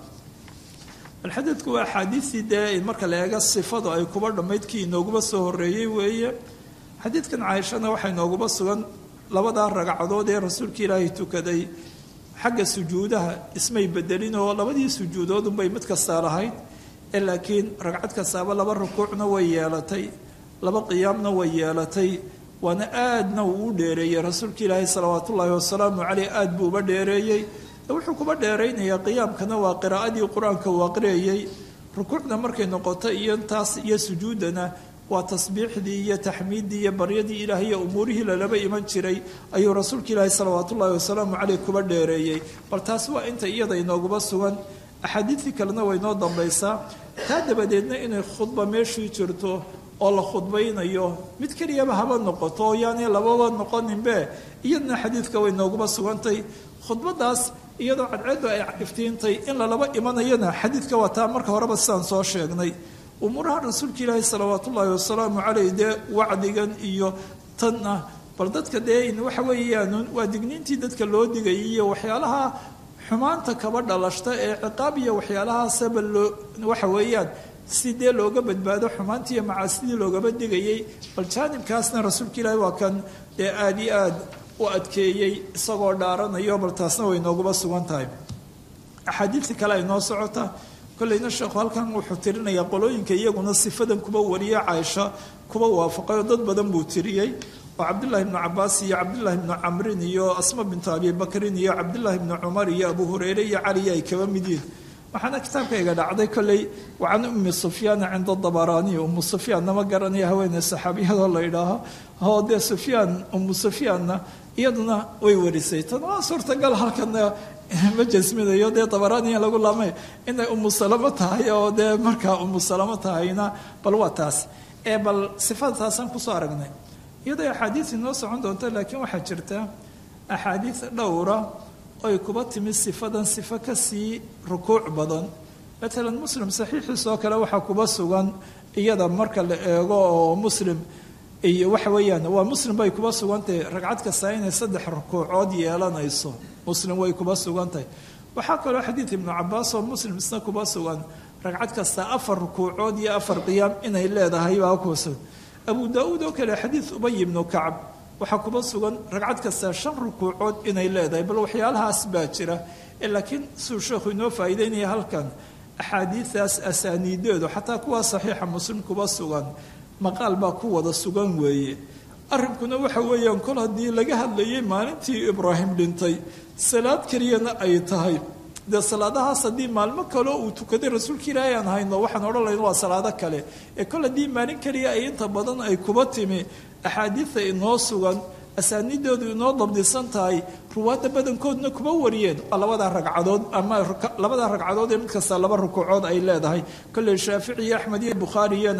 alxadadku waa axaadiistii dee marka la eega sifadu ay kuba dhammaydkii inooguba soo horeeyey weeye xadiidkan caaishana waxaa inooguba sugan labadaa ragcadood ee rasuulka ilaahay tukaday xagga sujuudaha ismay bedelin oo labadii sujuudoodunbay mid kastaa lahayd ee laakiin ragcad kastaaba laba rukuucna way yeelatay laba qiyaamna way yeelatay waana aadna uu u dheereeyey rasuulka ilaahay salawaat ullaahi wasalaamu caleyh aad buu uba dheereeyey wuxuu kuba dheeraynayaa qiyaamkana waa qiraa'adii qur-aanka uu aqriyayey rukuucda markay noqoto iyo taas iyo sujuudana waa tasbiixdii iyo taxmiiddii iyo baryadii ilaahay iyo umuurihii lalaba iman jiray ayuu rasuulka ilaahay salawaat ullaahi wasalaamu caleyh kuba dheereeyey bal taas waa inta iyada inooguba sugan axaadiidtii kalena way noo dambaysaa taa dabadeedna inay khudba meeshii jirto oo la khudbaynayo mid keliyaba haba noqoto oo yaani lababa noqoninbe iyadna xadiidka way nooguba sugantay khudbadaas iyadoo cadceeddu ay iftiintay in lalaba imanayana xadiidka waa taa marka horeba sidaan soo sheegnay umuuraha rasuulka ilaahi salawaat ullaahi wasalaamu caleyh dee wacdigan iyo tanna bal dadka dee waxa weeyaan waa digniintii dadka loo digayay iyo waxyaalaha xumaanta kaba dhalashta ee ciqaab iyo waxyaalahaasaba loo waxa weeyaan si dee looga badbaado xumaantii iyo macaasidii loogaba digayay bal jaanibkaasna rasuulka ilaahi waa kan dee aada iyo aad u adkeeyey isagoo dhaaranayo bal taasna way nooguba sugan tahay axaadiidtii kale ay noo socota kollayna sheekhu halkan wuxuu tirinayaa qolooyinka iyaguna sifadan kuba wariye caaisha kuba waafaqay oo dad badan buu tiriyey oo cabdullaahi ibnu cabaas iyo cabdullaahi ibnu camrin iyo asma bintu abi bakrin iyo cabdullaahi ibnu cumar iyo abu hureyre iyo cali ay kaba mid yihin waxaana kitaabkayga dhacday kolley wa can ummi sufyaana cinda dabaraani ummu sufyaanna ma garanaya haweeney saxaabiyadoo la idhaaho oo dee sufyaan ummu sufyaanna iyaduna way warisay tan waa suurtagal halkana ma jasminayo dee dabaraaniya lagu laamay inay ummu salamo tahay oo dee markaa ummu salamo tahayna bal waa taas ee bal sifada taasaan kusoo aragnay iyadoo axaadiis inoo socon doonto laakiin waxaa jirta axaadiis dhowra oy kuba timi sifadan sifo kasii rukuuc badan matalan muslim saxiixiisoo kale waxaa kuba sugan iyada marka la eego oo muslim iyo waxa weeyaan waa muslim bay kuba sugantahay ragcad kasta inay saddex rukuucood yeelanayso muslim way kuba sugantahay waxaa kaloo xadiid ibnu cabaas oo muslim isna kuba sugan ragcad kasta afar rukuucood iyo afar qiyaam inay leedahay baa kuba sugan abu daa-uud oo kale xadiid ubay ibnu kacb waxaa kuba sugan ragcad kasta shan rukuucood inay leedahay bal waxyaalahaas baa jira laakiin suu sheekhu inoo faa'iideynaya halkan axaadiidaas asaaniideedu xataa kuwaa saxiixa muslim kuba sugan maqaal baa ku wada sugan weeye arrinkuna waxa weeyaan kol haddii laga hadlayay maalintii ibraahim dhintay salaad keliyana ay tahay dee salaadahaas haddii maalmo kaleo uu tukaday rasuulka ilaahay aan hayno waxaan odhan layn waa salaado kale ee kol haddii maalin keliya ay inta badan ay kuba timi axaadiida inoo sugan asaaniidoodu inoo dabdisan tahay ruwaadda badankoodna kuma wariyeen waa labadaa ragcadood ama labadaa ragcadood ee mid kasta laba rukuucood ay leedahay kolley shaafici iyo axmed iyo bukhaariyana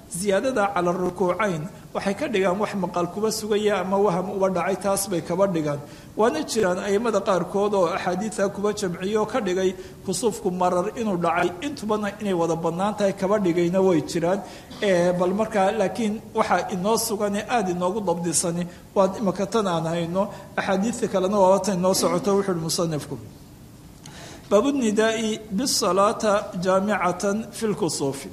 ziyaadada cala rukuucayn waxay ka dhigaan wax maqal kuba sugaya ama waham uba dhacay taas bay kaba dhigaan waana jiraan aimada qaarkood oo axaadiida kuba jamciyo oo ka dhigay kusuufku marar inuu dhacay intubana inay wada bannaan tahay kaba dhigayna way jiraan bal markaa laakiin waxaa inoo sugan ee aada inoogu dabdisani waa imaka tan aan hayno axaadiidta kalena waaba tan inoo socoto wuxuuhi musanifku baabu nidaai bisalaata jaamicatan fi lkusuufi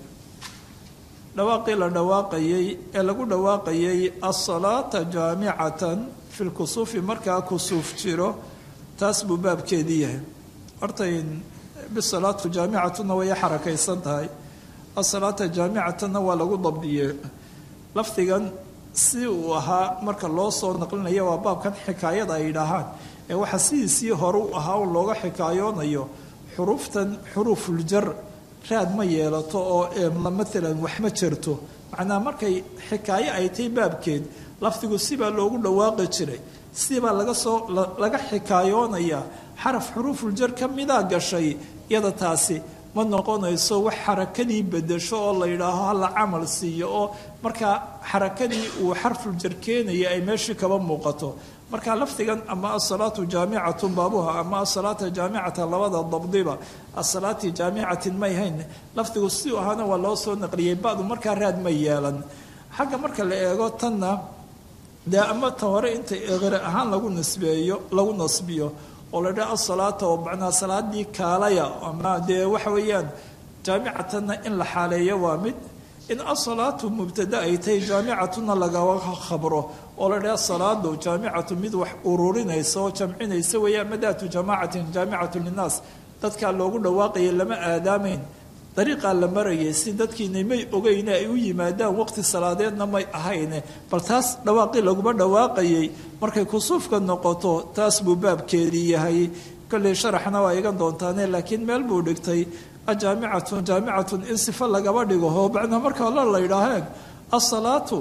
dhawaaqii la dhawaaqayey ee lagu dhawaaqayay asalaata jaamicatan fi lkusuufi markaa kusuuf jiro taas buu baabkeedii yahay hortay bisalaatu jaamicatuna way xarakaysan tahay asalaata jaamicatanna waa lagu dabdiyey lafdigan si uu ahaa marka loo soo naqlinayo waa baabkan xikaayada ay dhahaan ee waxaa sidiisii hore u ahaa un looga xikaayoonayo xuruuftan xuruufuljar raad ma yeelato oo maalan wax ma jirto macnaha markay xikaayo ay tahay baabkeed lafdigu sibaa loogu dhawaaqi jiray sibaa laga soo laga xikaayoonayaa xaraf xuruufuljar ka midaa gashay iyada taasi ma noqonayso wax xarakadii bedesho oo la yidhaaho hala camal siiyo oo markaa xarakadii uu xarfuljar keenaya ay meeshii kaba muuqato marka lafdigan ama asalaatu jaamicatun baabuha ama asalaata jaamicatan labada dabdiba asalaati jaamicatin may hayn lafdigu si ahaana waa loo soo naqliyey badu markaa raad ma yeelan xagga marka la eego tanna dee ama ta hore inta eqre ahaan lagu nisbeeyo lagu nasbiyo oo la dhaha asalaata oo macnaa salaadii kaalaya ama dee waxa weeyaan jaamicatanna in la xaaleeyo waa mid in asalaatu mubtada ay tahay jaamicatuna lagaga khabro oo la dhaha salaadu jaamicatu mid wax ururinaysa oo jamcinaysa weeyaan madaatu jamaacatin jaamicatu linnaas dadkaa loogu dhawaaqayay lama aadaamayn dariiqaa la marayay si dadkiina may ogeyne ay u yimaadaan waqti salaadeedna may ahayne bal taas dhawaaqii laguma dhawaaqayay markay kusuufka noqoto taas buu baabkeedii yahay kolley sharaxna waa igan doontaane laakiin meel buu dhigtay ajaamicatun jaamicatun in sifo lagaba dhigo oo macnaa marka la la yidhaaheen asalaatu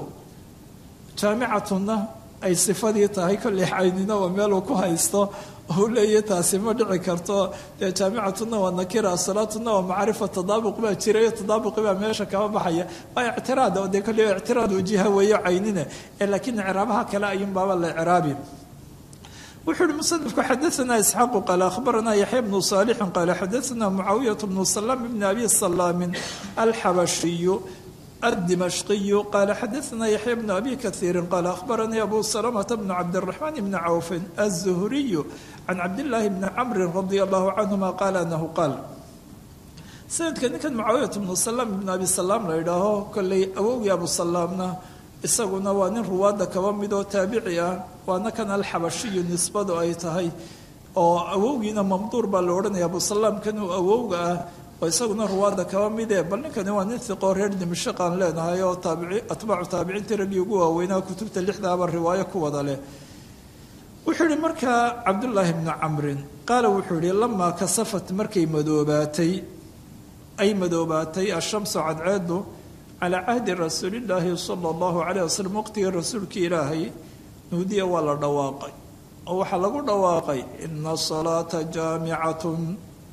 jaamicatunna ay sifadii tahay kolley caynina waa meeluu ku haysto oo leeyahy taasi ma dhici karto dee jaamicatuna waa nakira asalaatuna waa macrifa tadaabuq baa jirayo tadaabuqi baa meesha kama baxaya waa ictiraad oo dee kolley ictiraad wajiha weeyo caynine ee laakiin icraabaha kale ayuun baaba la icraabi wuxuu uhi musanifku xadaanaa isxaaqu qaale akhbaranaa yaxya bnu saalixin qaale xadaanaa mucaawiyat bnu salaam bni abi salaamin alxabashiyu الدمشقي قال حدثنا يحيى بن أبي كثير قال أخبرني أبو سلمة بن عبد الرحمن بن عوف الزهري عن عبد الله بن عمرو رضي الله عنهما قال أنه قال سندka ninkan mucaawiyat bnu salaam ibn abi salaam la yidhaaho kolley awowgii abu salaamna isaguna waa nin ruwaadda kaba mid oo taabici ah waana kan alxabashiyu nisbadu ay tahay oo awowgiina mamduur baa la odhanaya abu salaam kanuu awowga ah oo isaguna ruwaadda kaba mide bal ninkani waa nin hiqoo reer dimashaq aan leenahay oo taabici atbaacu taabiciintii raggii ugu waaweynaa kutubta lixdaaba riwaayo ku wada leh wuxuu yihi markaa cabdullaahi bnu camrin qaala wuxuu yihi lamaa kasafat markay madoobaatay ay madoobaatay ashamsu cadceedu calaa cahdi rasuulillaahi sala allahu calayh wasalam waqtigii rasuulkii ilaahay nuudiya waa la dhawaaqay oo waxaa lagu dhawaaqay ina salaata jaamicatun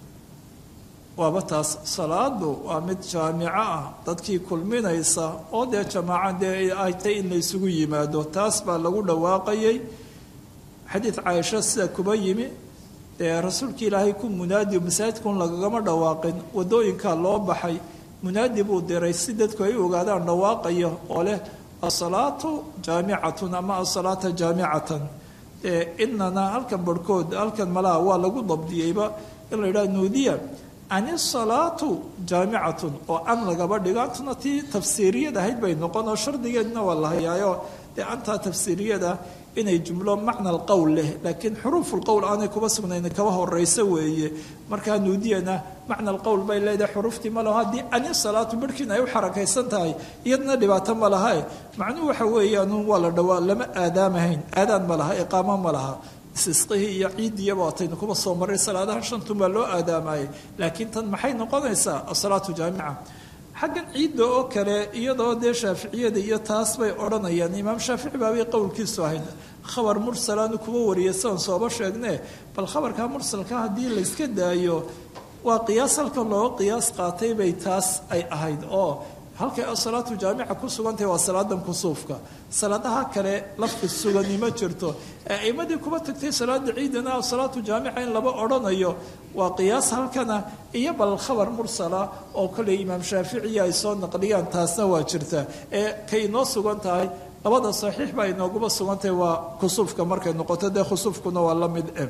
waaba taas salaadu waa mid jaamico ah dadkii kulminaysa oo dee jamaaca dee ay tay in la ysugu yimaado taas baa lagu dhawaaqayay xadiid caaisha sida kuba yimi dee rasuulka ilaahay ku munaadi masaajidkun lagagama dhawaaqin wadooyinkaa loo baxay munaadi buu diray si dadku ay u ogaadaan dhawaaqaya oo leh asalaatu jaamicatun ama asalaata jaamicatan dee inana halkan barhkood halkan malaha waa lagu dabdiyeyba in la yidhaha nuudiya ani salaatu jaamicatun oo an lagaba dhigo antuna tii tafsiiriyad ahayd bay noqon oo shardigeedna waa la hayaayo dee antaa tafsiiriyada inay jumlo macna alqowl leh laakiin xuruufulqowl aanay kuba sugnayn kaba horeysa weeye markaa nuudiyana macna alqowl bay leedahay xuruuftii ma laho haddii ani salaatu barhkiin ay u xarakaysan tahay iyadna dhibaato ma lahae macnuhu waxa weeyaan waa la dhawaa lama aadaamahayn aadaan ma laha iqaamo ma laha isisqihii iyo ciidiyaba ataynu kuba soo maray salaadaha shantun baa loo aadaamayay laakiin tan maxay noqonaysaa asalaatu jaamica xaggan ciidda oo kale iyadoo dee shaaficiyada iyo taas bay odhanayaan imaam shaafici baabay qowlkiisu ahayd khabar mursalaanu kuba wariyay sidan sooba sheegne bal khabarka mursalka haddii layska daayo waa qiyaas halka looga qiyaas qaatay bay taas ay ahayd oo halkay asalaatu jaamica ku sugantahay waa salaadan kusuufka salaadaha kale lafti sugani ma jirto ee aimadii kuba tagtay salaada ciidana asalaatu jaamica in laba odhanayo waa qiyaas halkana iyo bal khabar mursala oo kale imaam shaaficiya ay soo naqliyaan taasna waa jirta ee kay inoo sugan tahay labada saxiix baa inooguba sugantahay waa kusuufka markay noqoto dee khusuufkuna waa la mid e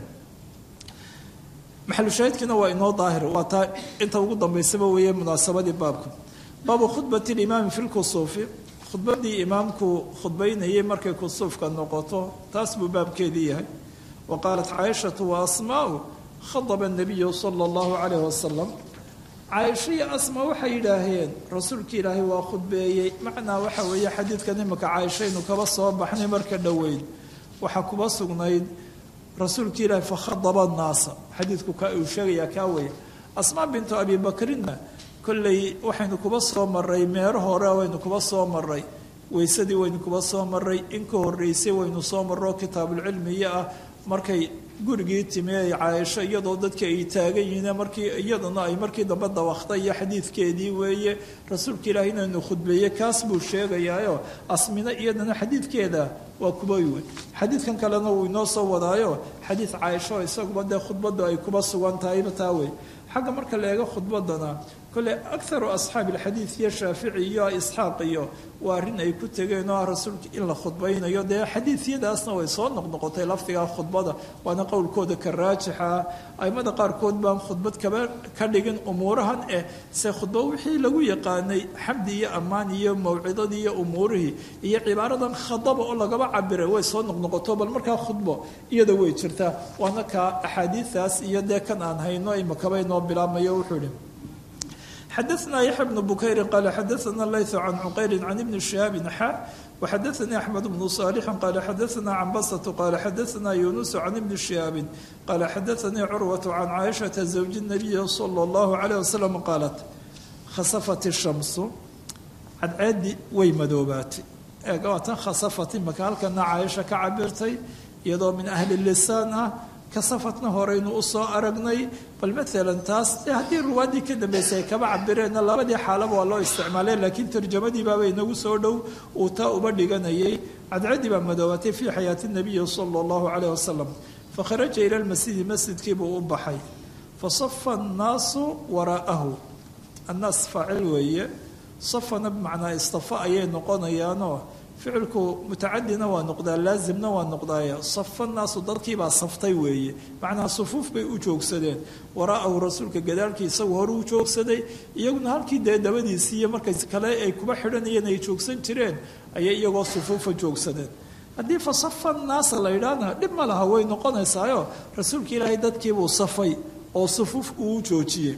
maxalushaahidkiina waa inoo daahir waa taa inta ugu dambaysaba weeye munaasabadii baabka baabu khudbati limaami fi lkusuufi khudbadii imaamku khudbaynayay markay kusuufka noqoto taas buu baabkeedii yahay wa qaalat caaishatu wa asmaau khadaba nabiyu sala allahu calayh wasalam caaisho iyo asma waxay yidhaaheen rasuulka ilaahay waa khudbeeyey macnaa waxa weeye xadiidkan imika caaishaynu kaba soo baxnay marka dhoweyd waxaa kuba sugnayd rasuulka ilaahay fakhadaba naasa xadiidku ka uu sheegayaa kaa weya asmaa bintu abi bakrinna kolley waxaynu kuba soo maray meero hore waynu kuba soo maray weysadii waynu kuba soo maray in ka horreysay waynu soo marro kitaabulcilmiya ah markay gurigii timi ay caaisho iyadoo dadka ay taagan yihiin markii iyaduna ay markii dambe dawaqtay iyo xadiidkeedii weeye rasuulka ilaahi inaynu khudbeeye kaas buu sheegayaayo asmina iyadana xadiidkeeda waa kuba wey xadiidkan kalena wuu inoo soo wadaayo xadiid caaisho isaguba dee khudbadu ay kuba sugan tahayba taa wey xagga marka la eego khudbadana kole akaru asxaabi alxadiid iyo shaafici iyo isxaaq iyo waa arrin ay ku tegeen oo ah rasuulka in la khudbaynayo dee xadiidyadaasna way soo noqnoqotay lafdigaa khudbada waana qowlkooda ka raajixa aimada qaarkood baan khudbad kaba ka dhigin umuurahan eh se khudba wixii lagu yaqaanay xamdi iyo ammaan iyo mawcidadii iyo umuurihii iyo cibaaradan khadaba oo lagaba cabiray way soo noqnoqoto bal markaa khudbo iyada way jirtaa waana kaa axaadiidaas iyo dee kan aan hayno imakaba inoo bilaabmayo wuxuu ihi xadaثna yaxya bnu bukayri qaala xadaثna layثu can cuqayri can ibni shihaabi xa وxadaثnii أxmed bnu صaalixi qaala xadaثna cambasة qaala xadaثna yunus can ibni shihaabi qaala xadaثanii curwaة can caaishaةa zawji الnabiyi slى اllahu عalيه waslm qaalat khasafat الshamsu cadceedii way madoobaatay eegawaatan khasafat imaka halkana caaisha ka cabirtay iyadoo min ahli lisaan ah kasafatna horeynu usoo aragnay bal maalan taas de haddii ruwaaddii ka dambeysay ay kaba cabireenna labadii xaalaba waa loo isticmaalay laakiin tarjamadii baaba inagu soo dhow uu taa uba dhiganayay cadcadii baa madoobatay fii xayaati nabiyi sala allahu calayh wasalam fakharaja ila lmasjidi masjidkii buu u baxay fasafa annaasu waraa'ahu annaas faacil weeye safana bimacnaa istafa ayay noqonayaanoo ficilku mutacadina waa noqdaa laazimna waa noqdaaya safa naasu dadkiibaa saftay weeye macnaa sufuuf bay u joogsadeen waraa'ahu rasuulka gadaalkii isagu hore u joogsaday iyaguna halkii dee dabadiisii iyo markay kale ay kuba xidhanayeen ay joogsan jireen ayay iyagoo sufuufa joogsadeen haddii fa safa naasa la yidhaahna dhib ma laha way noqonaysaayo rasuulka ilaahay dadkiibuu safay oo sufuuf uu joojiyey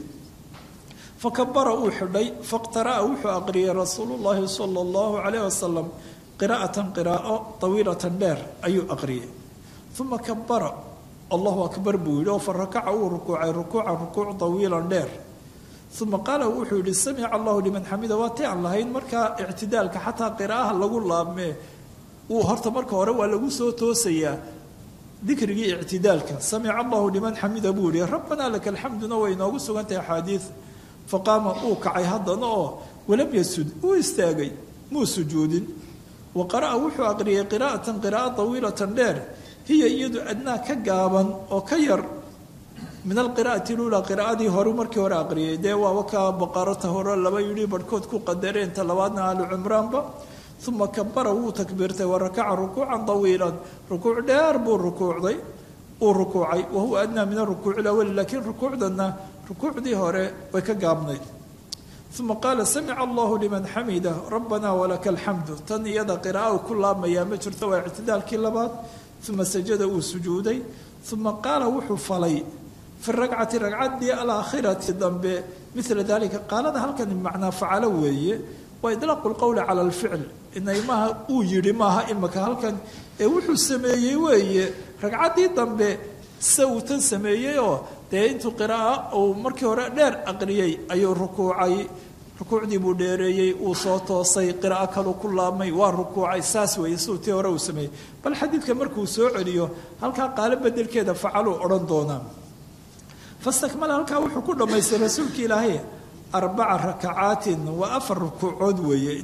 fakabara uu xidhay faqtara'a wuxuu aqriyay rasuulu llaahi sala allahu calayh wasalam qiraa'atan qiraa'o tawiilatan dheer ayuu aqriyay uma kabara allahu akbar buu yidhi oo fa rakaca uu rukuucay rukuucan rukuuc tawiilan dheer uma qaala wuxuu yihi samica allahu liman xamida waa ti aan lahayn markaa ictidaalka xataa qiraa'aha lagu laabmee uu horta marka hore waa lagu soo toosayaa dikrigii ictidaalka samica allahu liman xamida buu yihi rabbanaa laka alxamduna way inoogu sugantahay axaadiid faqaama uu kacay haddana oo walam yasud uu istaagay muu sujuudin wa qara'a wuxuu aqriyay qiraa'atan qiraa'o tawiilatan dheer hiya iyadu adnaa ka gaaban oo ka yar min alqiraa'ati luulaa qiraa'adii hore markii hore aqriyay dee waaba kaa baqarata hore laba yidhi barhkood ku qadareen ta labaadna ahlu cimraanba uma kabara wuu takbiirtay wa rakaca rukuucan tawiilan rukuuc dheer buu rukuucday uu rukuucay wa huwa adnaa min arukuuci lawali laakiin rukuucdana rukuucdii hore way ka gaabnayd uma qaala samica allahu liman xamida rabbana walaka alxamdu tan iyada qira'a ku laabmayaa ma jirto waa ictidaalkii labaad uma sajada uu sujuuday uma qaala wuxuu falay fi ragcati ragcaddii alaakhirati dambe mila dalika qaalada halkan macnaa facalo weeye waa idlaaqu lqowli cala alficl inay maaha uu yidhi maaha imaka halkan ee wuxuu sameeyey weeye ragcaddii dambe se uu tan sameeyey oo dee intuu qira'a uu markii hore dheer aqriyey ayuu rukuucay rukuucdii buu dheereeyey uu soo toosay qiraa'o kalu ku laabmay waa rukuucay saas weeye siduu tii hore uu sameeyey bal xadiidka markuu soo celiyo halkaa qaalo bedelkeeda facaluu odhan doonaa fastakmala halkaa wuxuu ku dhammaystay rasuulka ilaahay arbaca rakacaatin waa afar rukuucood weeye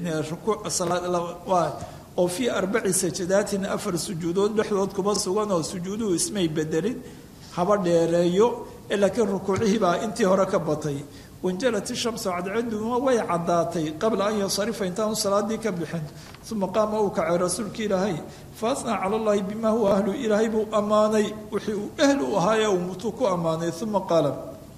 oo fii arbaci sajadaatin afar sujuudood dhexdood kuma sugan oo sujuuduhu ismay bedelin haba dheereeyo laakiin rukuucihii baa intii hore ka batay wanjalat ishamsu cadceeduma way caddaatay qabla an yansarifa intaanu salaadii ka bixin uma qaama uu kacay rasuulka ilaahay fa asnaa cala llahi bima huwa ahlu ilaahay buu ammaanay wixii uu ahl u ahaa ee uu mutuu ku ammaanay uma qaala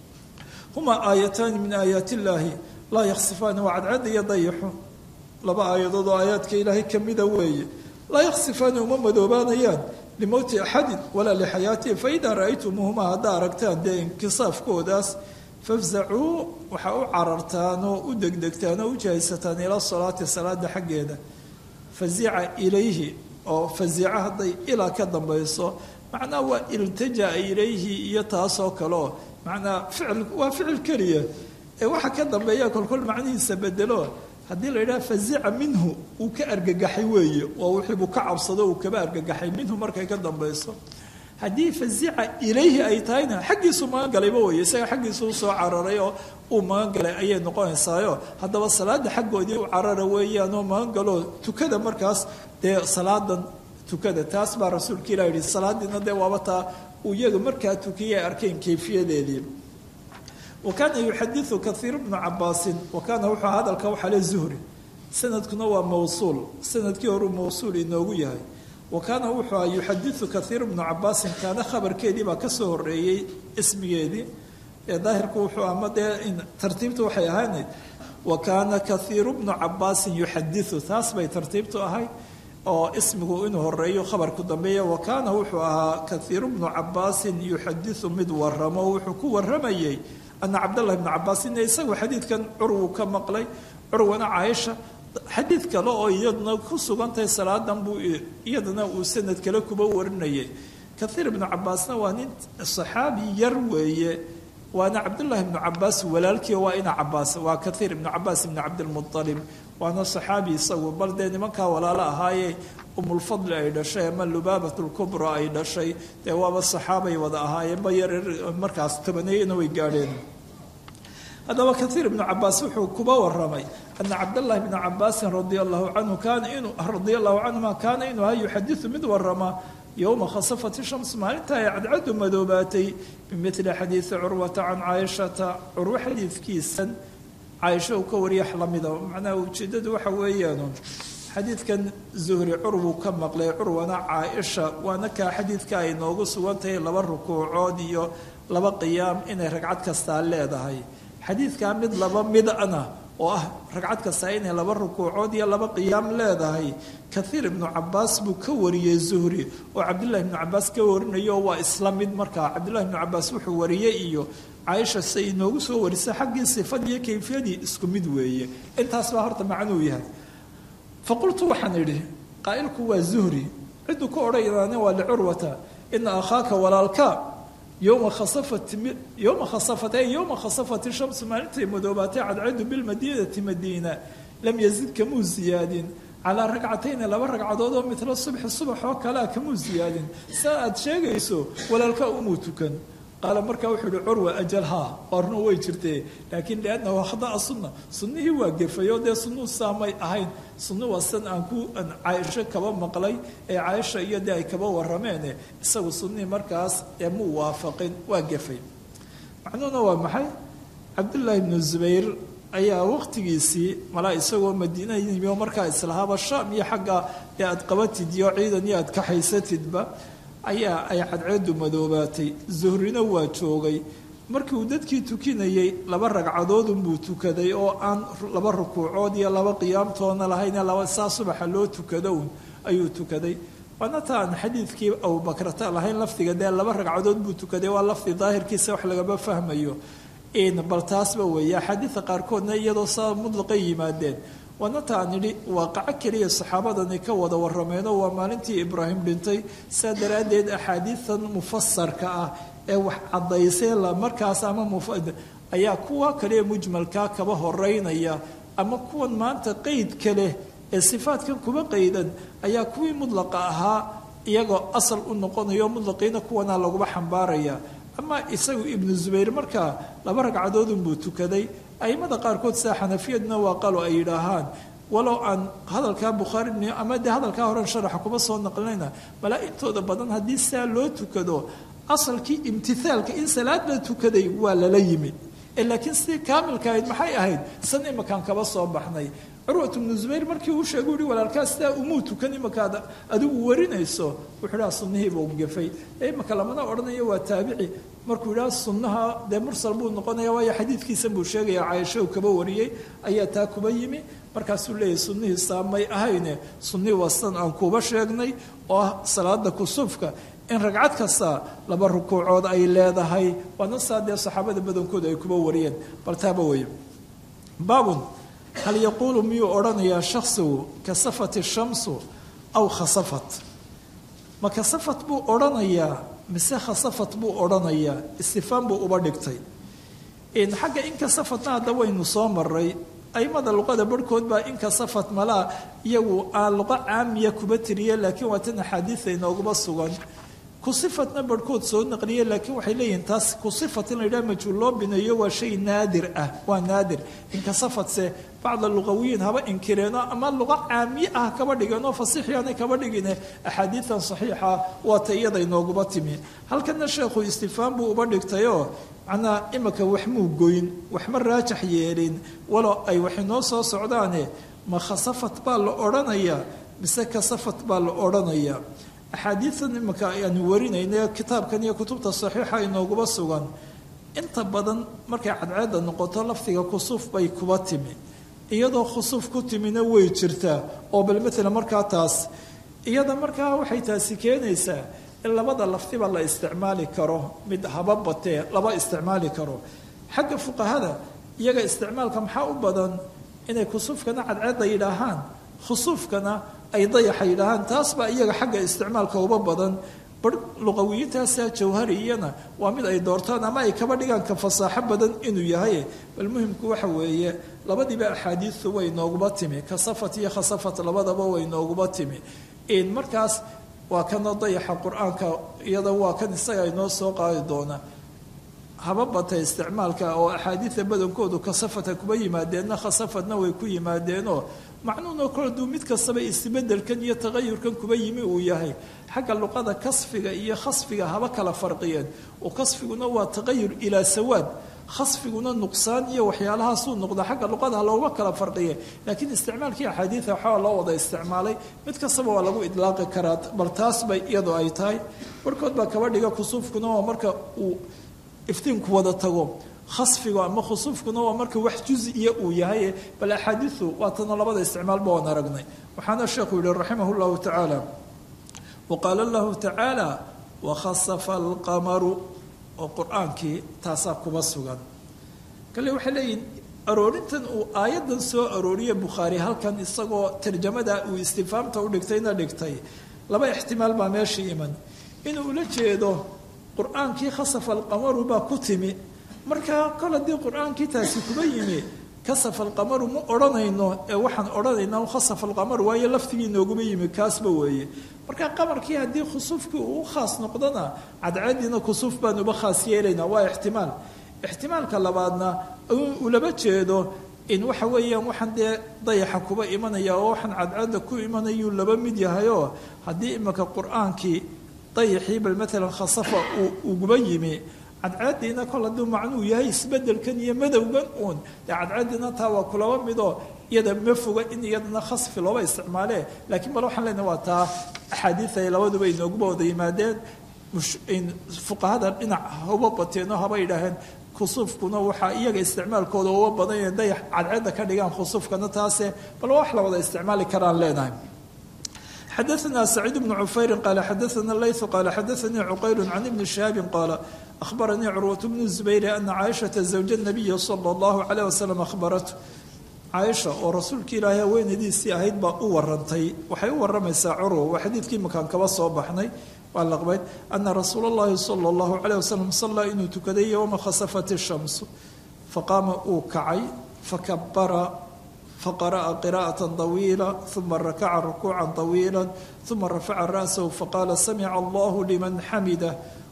humaa aayataani min aayaati illaahi laa yaksifaani waa cadceedda iyo dayaxu laba aayadood oo aayaadka ilaahay kamida weeye laa yaksifaani uma madoobaanayaan limowti axadin walaa lixayaatihi faidaa ra-aytumuuhumaa haddaa aragtaan dee inkisaafkoodaas fafzacuu waxaa u carartaan oo u degdegtaan oo u jahaysataan ila salaati salaada xaggeeda fazica ilayhi oo fazica hadday ilaa ka dambayso macnaha waa iltaja'a ilayhi iyo taasoo kale oo macnaa ficil waa ficil keliya ee waxa ka dambeeya kolkol macnihiisa bedelo haddii la yidhaha fazica minhu uu ka argagaxay weeye oo wixiibuu ka cabsado uu kaba argagaxay minhu markay ka dambayso haddii fazica ilayhi ay tahayna xaggiisuu magan galayba weye isaga xaggiisu usoo cararay oo uu magan galay ayay noqonaysaayo haddaba salaada xaggoodii u carara weeyaanoo magan galoo tukada markaas dee salaadan tukada taas baa rasuulka ilah yihi salaadiina dee waaba taa uu iyaga markaa tukiyay arkeen kayfiyadeedii wa kaana yuxadiu kaiir bnu cabaasin wa kaana wuxuu hadalka waxaa le zuhri sanadkuna waa mawsuul sanadkii horuu mawsuul inoogu yahay wa kaana wuxuu yuxadiu kaiir bnu cabaasin kaana khabarkeedii baa kasoo horeeyey ismigeedii ee daahirku wuxuu ama dee tartiibtu waxay ahaynayd wa kaana kaiiru bnu cabaasin yuxadiu taas bay tartiibtu ahayd oo ismigu inuu horeeyo khabarku dambeeya wa kaana wuxuu ahaa kaiiru bnu cabaasin yuxadiu mid waramo wuxuu ku waramayey ana cabdllahi bnu cabaas ina isagu xadiidkan curwu ka maqlay curwana caaisha xadiid kale oo iyaduna ku sugantahay salaadan buu iyadana uu sanad kale kuba warinayay kaiir ibnu cabaasna waa nin saxaabi yar weeye waana cabdullaahi ibnu cabaas walaalkii waa ina cabaas waa kaiir ibnu cabaas ibnu cabdilmualib waana saxaabi isagu bal dee nimankaa walaalo ahaayee umulfadli ay dhashay ama lubaabat lkubra ay dhashay dee waaba saxaabay wada ahaayeen ba yar markaas tobaneeyana way gaadheen haddaba kaiir ibnu cabaas wuxuu kuba waramay ana cabdاllahi bna cabaasin radia allahu canhu kaana inuu radia allahu canhuma kaana inuu aha yuxadiu mid warama yowma khasafat shams maalinta ay cadcadu madoobaatay bimili xadiidi curwata can caaishata curwo xadiidkiisan caaisha uu ka wariyax lamida macnaha ujeedadu waxa weeyaan xadiidkan zuhri curwu ka maqlay curwana caaisha waana kaa xadiidka ay noogu sugantahay laba rukuucood iyo laba qiyaam inay ragcad kastaa leedahay xadiidkaa mid laba midana oo ah ragcad kastaa inay laba rukuucood iyo laba qiyaam leedahay kaiir ibnu cabaas buu ka wariyey zuhri oo cabdullahi ibnu cabaas ka warinayo waa isla mid markaa cabdullahi ibnu cabaas wuxuu wariyey iyo caaisha se inoogu soo warisa xaggii sifadii iyo kayfiyadii isku mid weeye intaas baa horta macnuu yahay faqultu waxaan idhi qaa'ilku waa zuhri cidduu ka odhanyaane waa licurwata ina akhaaka walaalka yowma khasafat yowma khasafat ay yowma khasafat shamsu maalintay madoobaatay cadceedu bilmadiinati madiina lam yazid kamuu ziyaadin calaa ragcatayni laba ragcadood oo midla subxi subax oo kalea kamuu ziyaadin saa aad sheegayso walaalka umuu tukan qaala markaa wuxuu ihi curwa ajal haa waarna way jirtee laakiin liannahu khada'a sunna sunnihii waa gefay oo dee sunnuu saamay ahayn sunnu waa san aan ku caaisho kaba maqlay ee caaisha iyo dee ay kaba warameene isagu sunnihii markaas ee muu waafaqin waa gefay macnuhuna waa maxay cabdullaahi ibnu zubayr ayaa waqtigiisii malaa isagoo madiina yimi oo markaa islahaaba shaam iyo xagga ee aad qabatid iyo ciidan iyo aad kaxaysatidba ayaa ay cadceedu madoobaatay zuhrina waa joogay markii uu dadkii tukinayey laba ragcadoodunbuu tukaday oo aan laba rukuucood iyo laba qiyaamtoona lahayn laba saa subaxa loo tukado un ayuu tukaday waana ta aan xadiidkii abubakrata lahayn lafdiga dee laba ragcadood buu tukaday waa lafdi daahirkiisa wax lagama fahmayo bal taasba weeye axaadiida qaarkoodna iyadoo saa mudlaqay yimaadeen waana ta aan idhi waaqaco keliya saxaabadani ka wada warameenoo waa maalintii ibraahim dhintay saa daraaddeed axaadiidan mufasarka ah ee wax caddaysay markaas ama ayaa kuwa kale mujmalkaa kaba horeynaya ama kuwan maanta qeydka leh ee sifaadkan kuba qeydan ayaa kuwii mudlaqa ahaa iyagoo asal u noqonayo mudlaqiina kuwana laguba xambaaraya ama isagu ibnu zubayr markaa laba ragcadoodunbuu tukaday aimada qaarkood saa xanafiyaduna waa qalo ay yidhaahaan walow aan hadalkaa bukhaari ama dee hadalkaa horen sharaxa kuma soo naqlinayna malaa intooda badan haddii saa loo tukado asalkii imtithaalka in salaad la tukaday waa lala yimi laakiin sidii kaamilka ahayd maxay ahayd san imakaan kaba soo baxnay curwat bnu zubayr markii uu sheegay uhi walaalkaa sidaa umuu tukan imakaad adigu warinayso wuxuu dhaha sunnihiiba ugafay imaka lamana odhanayo waa taabici markuu yidhaha sunnaha dee mursal buu noqonaya waayo xadiidkiisan buu sheegaya caaisho uu kaba wariyey ayaa taa kuba yimi markaasuu leeyahy sunnihii saamay ahayne sunnihii waa sidan aan kuba sheegnay oo ah salaada kusuufka in ragcad kasta laba rukuucood ay leedahay waana saa dee saxaabada badankooda ay kuba wariyeen bal taaba weeye baabun hal yaquulu miyuu odhanayaa shaksigu kasafat shamsu aw khasafat ma kasafat buu odhanayaa mise khasafat buu odhanayaa istifaan buu uba dhigtay xagga inkasafatna hadda waynu soo maray aimada luqada barhkood baa inkasafat malaa iyagu aan luqo caamiya kuba tiriye laakiin waa tan axaadiida inooguba sugan kusifatna barhkood soo naqliye laakiin waxay leeyihiin taas kusifat in la yidhaha majhuul loo bineeyo waa shay naadir ah waa naadir inkasafatse bacda luqawiyiin haba inkireeno ama luqo caamiye ah kaba dhigeenoo fasiixyaanay kaba dhigine axaadiidan saxiixa waa ta iyada inooguba timi halkana sheekhu istifaan buu uba dhigtayoo macnaa imika wax muu goyn waxma raajax yeelin walo ay wax inoo soo socdaane ma khasafat baa la odhanayaa mise kasafat baa la odhanayaa axaadiidan imika aanu warinayna kitaabkan iyo kutubta saxiixa inooguba sugan inta badan markay cadceedda noqoto lafdiga kusuuf bay kuba timi iyadoo khusuuf ku timina way jirtaa oo bal maalan markaa taas iyada markaa waxay taasi keenaysaa in labada lafdiba la isticmaali karo mid haba batee laba isticmaali karo xagga fuqahada iyaga isticmaalka maxaa u badan inay kusuufkana cadceedda yidhaahaan khusuufkana ay dayaxa yidhaahaan taas baa iyaga xagga isticmaalka uba badan bar luqawiyiintaasa jawhariyana waa mid ay doortaan ama ay kaba dhigaan ka fasaaxo badan inuu yahay bal muhimku waxa weeye labadiiba axaadiistu way nooguba timi kasafat iyo khasafat labadaba way nooguba timi markaas waa kana dayaxa qur-aanka iyada waa kan isaga inoo soo qaadi doona haba batay isticmaalka oo axaadiida badankoodu kasafata kuba yimaadeenna khasafadna way ku yimaadeenoo macnuunoo kale duu mid kastaba isbedelkan iyo taqayurkan kuba yimi uu yahay xagga luqada kasfiga iyo khasfiga haba kala farqiyeen oo kasfiguna waa taqayur ilaa sawaad khasfiguna nuqsaan iyo waxyaalahaasuu noqda xagga luqada looma kala farqiye laakiin isticmaalkii axaadiida waxaa loo wada isticmaalay mid kastaba waa lagu idlaaqi karaa bal taas bay iyadu ay tahay barhkood baa kaba dhiga kusuufkuna waa marka uu iftiinku wada tago khasfigu ama khusuufkuna waa marka wax juziya uu yahay bal axaadiidu waatana labada isticmaalba waan aragnay waxaana sheekhu yihi raximah llahu tacaala waqaala lahu tacaala wakhasafa alqamaru oo qur-aankii taasaa kuba sugan kale waxay leeyihin aroorintan uu aayaddan soo arooriye bukhaari halkan isagoo tarjamada uu istifaamta u dhigtayna dhigtay laba ixtimaal baa meeshii iman inuu ula jeedo qur-aankii khasafa alqamaru baa ku timi markaa kol haddii qur-aankii taasi kuba yimi kasafa alqamaru ma odhanayno ee waxaan odhanaynaa khasafa alqamaru waayo laftigii nooguma yimi kaasba weeye markaa qamarkii haddii khusuufkii uu u khaas noqdona cadceediina kusuuf baan uba khaas yeelaynaa waa ixtimaal ixtimaalka labaadna uu laba jeedo in waxa weeyaan waxaan dee dayaxa kuba imanaya oo waxaan cadceedda ku imanayuu laba mid yahayoo haddii imika qur-aankii dayaxii bal maalan khasafa uu uguba yimi cadceediina kol hadduu macnuu yahay isbedelkan iyo madowgan uun dee cadceediina taa waa kulaba midoo iyada ma foga in iyadana khasfi looba isticmaalee laakiin bal waxaan leenahay waa taa axaadiid ay labaduba inooguba wada yimaadeen fuqahada dhinac hauba bateenoo haba yidhaaheen khusuufkuna waxaa iyaga isticmaalkooda uga badan yahe dayax cadceedda ka dhigaan khusuufkana taase bal wax la wada isticmaali karaan leenahay xadaثna سacيid بن cufayri qala xadaثna layث qala xadaثanii cuqayl can ibni شhihaabi qaala أخbaranii curwaة bnu زubayr ana caaishaةa زawja الnabiyi slى الlahu عalيه waslm ahbaratu caaisha oo rasuulka ilaahay haweenadiisii ahayd baa u warantay waxay u waramaysaa curwa waa xadiidkii makaan kaba soo baxnay waa laqbayd ana rasuul اllahi salى اllahu عalيه waslm salaa inuu tukaday ywma khasafat الshams faqaama uu kacay fakabara faqara'a qira'ata طawiila uma rakaca rukuuca طawiila uma rafaca ra'sahu faqaala samica allahu liman xamidah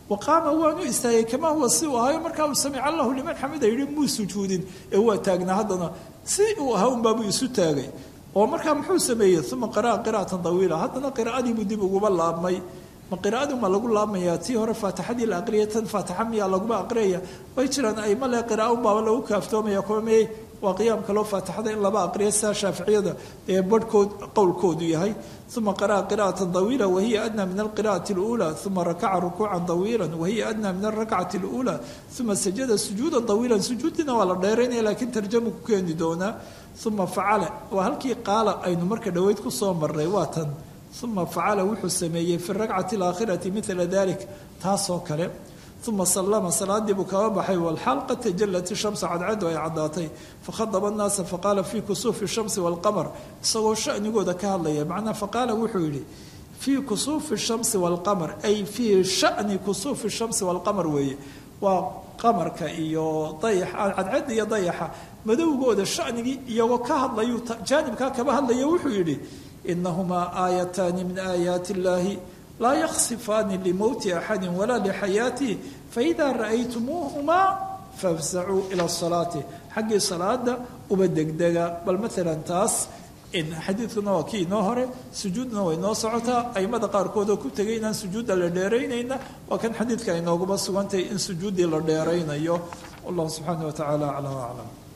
wa qaama waanu istaagay kamaa huwa si uu ahayo markaa uu samic allahu liman xamida yidhi muu sujuudin ee waa taagnaa haddana si uu ahaa unbaabuu isu taagay oo markaa muxuu sameeyey uma qara'a qira'atan tawiila haddana qiraa'adiibuu dib uguba laabmay ma qiraa'adu ma lagu laabmayaa tii hore faatixadii la aqriyay tan faatixa miyaa laguba aqriyaya way jiraan aima le qira'a unbaaba lagu kaaftoomaya kuwa meyey waa qiyaamka loo faatixada in laba aqriya sidaa shaaficiyada ee barhkood qowlkoodu yahay uma qara'a qira'atan tawiila wahiya adnaa min alqira'ati اluulى uma rakaca rukuucan tawiila wahiya adnaa min alrakcati اluulى uma sajada sujuuda tawiila sujuuddiina waa la dheeraynaya lakiin tarjamu ku keeni doonaa uma facala waa halkii qaala aynu marka dhoweyd ku soo marnay waa tan uma facala wuxuu sameeyey fi rakcati alaakhirati mila dalik taasoo kale uma salama salaadii buu kaga baxay walxaal qad tajalat ishamsa cadcadu ay caddaatay fakhadaba annaasa faqaala fii kusuufi shamsi walqamar isagoo shanigooda ka hadlaya macnaa faqaala wuxuu yidhi fii kusuufi shamsi walqamar ay fii shani kusuufi shamsi walqamar weeye waa qamarka iyo dayaxa cadcadda iyo dayaxa madowgooda shanigii iyagoo ka hadlayuu jaanibkaa kaba hadlaya wuxuu yidhi inahumaa aayataani min aayaati illaahi laa yaksifaani limowti axadi walaa lixayaatihi faidaa ra'aytumuuhumaa fafsacuu ila salaati xaggii salaada uba degdega bal maalan taas xadiidkuna waa kii inoo hore sujuudna way noo socotaa aimada qaarkood oo ku tegay inaan sujuudda la dheeraynayna waa kan xadiidka ay nooguba sugantahay in sujuuddii la dheeraynayo wallahu subxaana wa tacaala aclam aclam